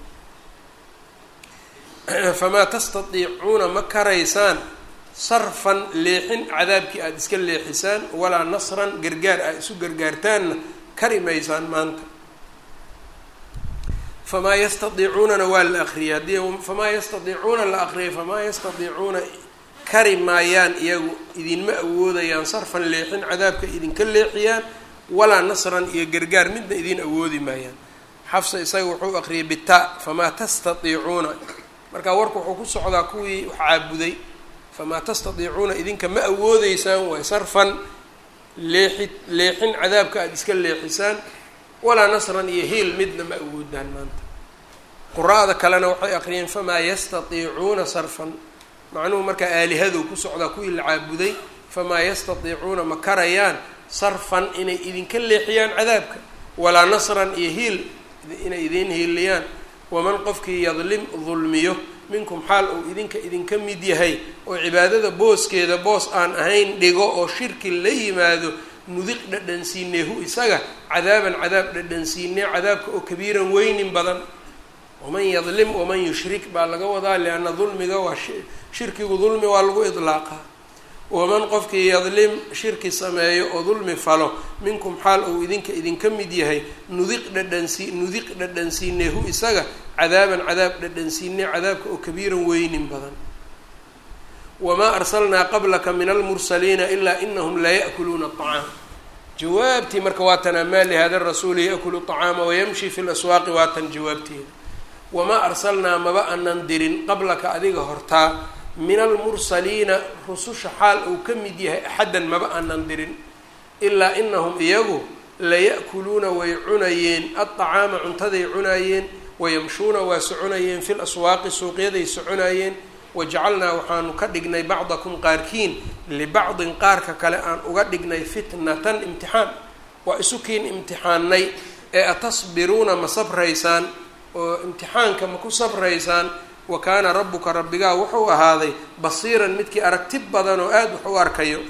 famaa tastatiicuuna ma karaysaan sarfan leexin cadaabkii aada iska leexisaan walaa nasran gargaar aad isu gargaartaanna kari maysaan maanta famaa yastadiicuunana waa la akriyay haddii famaa yastadiicuuna la akriyay famaa yastadiicuuna kari maayaan iyagu idinma awoodayaan sarfan leexin cadaabka idinka leexiyaan walaa nasran iyo gargaar midna idin awoodi maayaan xafsa isaga wuxuu akriyay bita famaa tastatiicuuna marka warku wuxuu ku socdaa kuwii wax caabuday famaa tastatiicuuna idinka ma awoodeysaan waay sarfan leexi leexin cadaabka aada iska leexisaan walaa nasran iyo hiil midna ma awoodaan maanta qura-da kalena waxay aqriyeen famaa yastatiicuuna sarfan macnuhu markaa aalihadu ku socdaa kuwii la caabuday famaa yastatiicuuna ma karayaan sarfan inay idinka leexiyaan cadaabka walaa nasran iyo hiil inay idiin hiiliyaan waman qofkii yadlim dulmiyo minkum xaal uu idinka idinka mid yahay oo cibaadada booskeeda boos aan ahayn dhigo oo shirki la yimaado nudiq dhadhansiinee hu isaga cadaaban cadaab dhadhansiinee cadaabka oo kabiiran weynin badan waman yadlim waman yushrik baa laga wadaa lianna dulmiga waa shirkigu dulmi waa lagu idlaaqaa waman qofkii yadlim shirki sameeyo oo dulmi falo minkum xaal uu idinka idinka mid yahay nudiq dhadhansi nudiq dhadhansiinee hu isaga cadaaban cadaab dhadhansiinee cadaabka oo kabiiran weynin badan wamaa arsalnaa qablaka min almursaliina ilaa inahum laya'kuluuna aطacaam jawaabtii marka waa tan amaa lihada rasuuli yaأkulu طacaama wayamshi fi laswaaqi waa tan jawaabteeda wamaa arsalnaa maba anan dirin qablaka adiga hortaa min almursaliina rususha xaal uu ka mid yahay axaddan maba aanan dirin ilaa inahum iyagu laya'kuluuna way cunayeen aطacaama cuntaday cunaayeen wayamshuuna waa soconayeen fi laswaaqi suuqyaday soconayeen wajacalnaa waxaanu ka dhignay bacdakum qaarkiin libacdin qaarka kale aan uga dhignay fitnatan imtixaan waa isukiin imtixaanay ee atasbiruuna ma sabraysaan oo imtixaanka ma ku sabraysaan wa kaana rabbuka rabbigaa wuxuu ahaaday basiiran midkii aragti badan oo aada wax u arkayo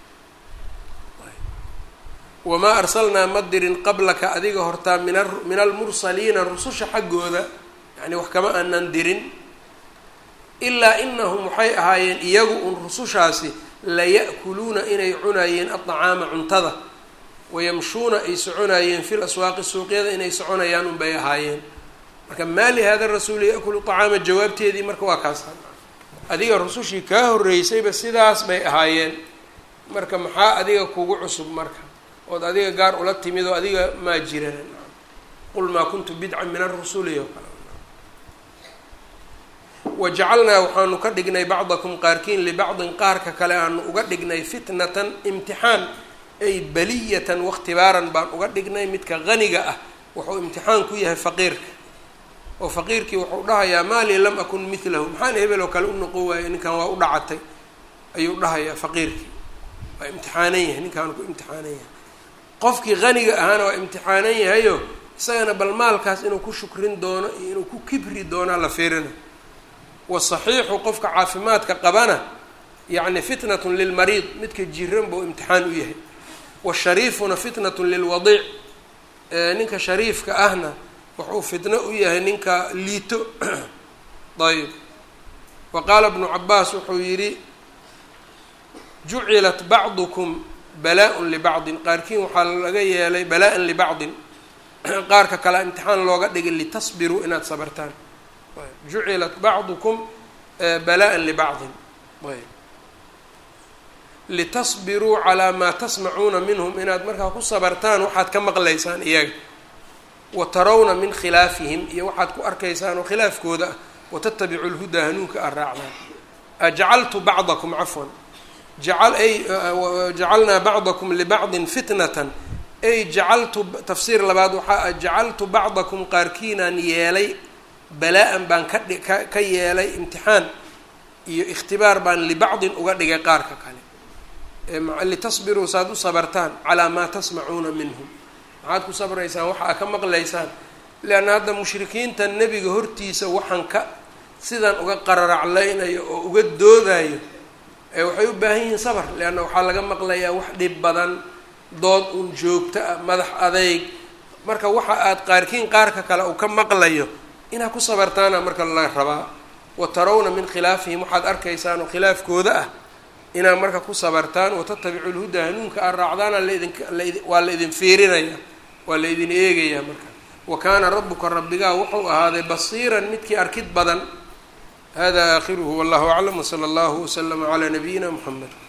wamaa arsalnaa ma dirin qablaka adiga hortaa min min almursaliina rususha xaggooda yacni wax kama aanan dirin ilaa inahum waxay ahaayeen iyagu un rusushaasi laya'kuluuna inay cunaayeen aطacaama cuntada wayamshuuna ay soconaayeen fil aswaaqi suuqyada inay soconayaan unbay ahaayeen marka maali hada rasuul yakulu طacaama jawaabteedii marka waa kaas adiga rusushii kaa horreysayba sidaas bay ahaayeen marka maxaa adiga kugu cusub marka ood adiga gaar ula timid oo adiga maa jiran qul maa kuntu bidcan min arusuli o kale wajacalnaa waxaanu ka dhignay bacdakum qaarkiin libacdin qaarka kale aanu uga dhignay fitnatan imtixaan ay baliyatan wakhtibaaran baan uga dhignay midka qaniga ah wuxuu imtixaan ku yahay faqiirka oo faqiirkii wuxuu dhahayaa maalii lam akun milahu maxaan hebel oo kale u noqon waayey ninkan waa u dhacatay ayuu dhahayaa faqiirkii waa imtixaanan yahay ninkaanu ku imtixaanan yahay qofkii qaniga ahaana waa imtixaanan yahayo isagana bal maalkaas inuu ku shukrin doono iyo inuu ku kibri doonaa la fiirina wasaxiixu qofka caafimaadka qabana yacni fitnatun lilmariid midka jiran buu imtixaan u yahay washariifuna fitnatun lilwadiic ninka shariifka ahna wuxuu fitno u yahay ninka liito ayb wa qaala bnu cabaas wuxuu yidhi jucilat bacdukum balaa-un libacdin qaarkiin waxaa laga yeelay balaa-an libacdin qaarka kale imtixaan looga dhigay litasbiruu inaad sabartaan jucilat bacdukum balaa-an libacdin ayb litasbiruu calaa maa tasmacuuna minhum inaad markaa ku sabartaan waxaad ka maqlaysaan iyaga wa tarawna min khilaafihim iyo waxaad ku arkaysaan oo khilaafkooda ah watatabicu lhudaa hanuunka aad raacdaan ajcaltu bacdakum cafwan jacal ay jacalnaa bacdakum libacdin fitnatan ay jacaltu tafsiir labaad waxaa ah jacaltu bacdakum qaarkiinaan yeelay balaa-an baan ka dhi ka ka yeelay imtixaan iyo ikhtibaar baan libacdin uga dhigay qaarka kale litasbiruu saad u sabartaan calaa maa tasmacuuna minhum maxaad ku sabraysaan waxa aa ka maqlaysaan leanna hadda mushrikiinta nebiga hortiisa waxaan ka sidan uga qararaclaynayo oo uga doodayo ee waxay u baahan yihiin sabr leanna waxaa laga maqlayaa wax dhib badan dood uun joogto ah madax adeyg marka waxa aad qaarkiin qaarka kale uu ka maqlayo inaad ku sabartaana marka la rabaa wa tarawna min khilaafihim waxaad arkaysaan oo khilaafkooda ah inaad marka ku sabartaan watatabicu lhuda hanuunka aad raacdaana laidin waa la idin fiirinaya waa la idin eegayaa marka wa kaana rabuka rabbigaa wuxuu ahaaday basiiran midkii arkid badan hada aakhiruhu wallahu aclam wsala allahu waslama calaa nabiyina muxamed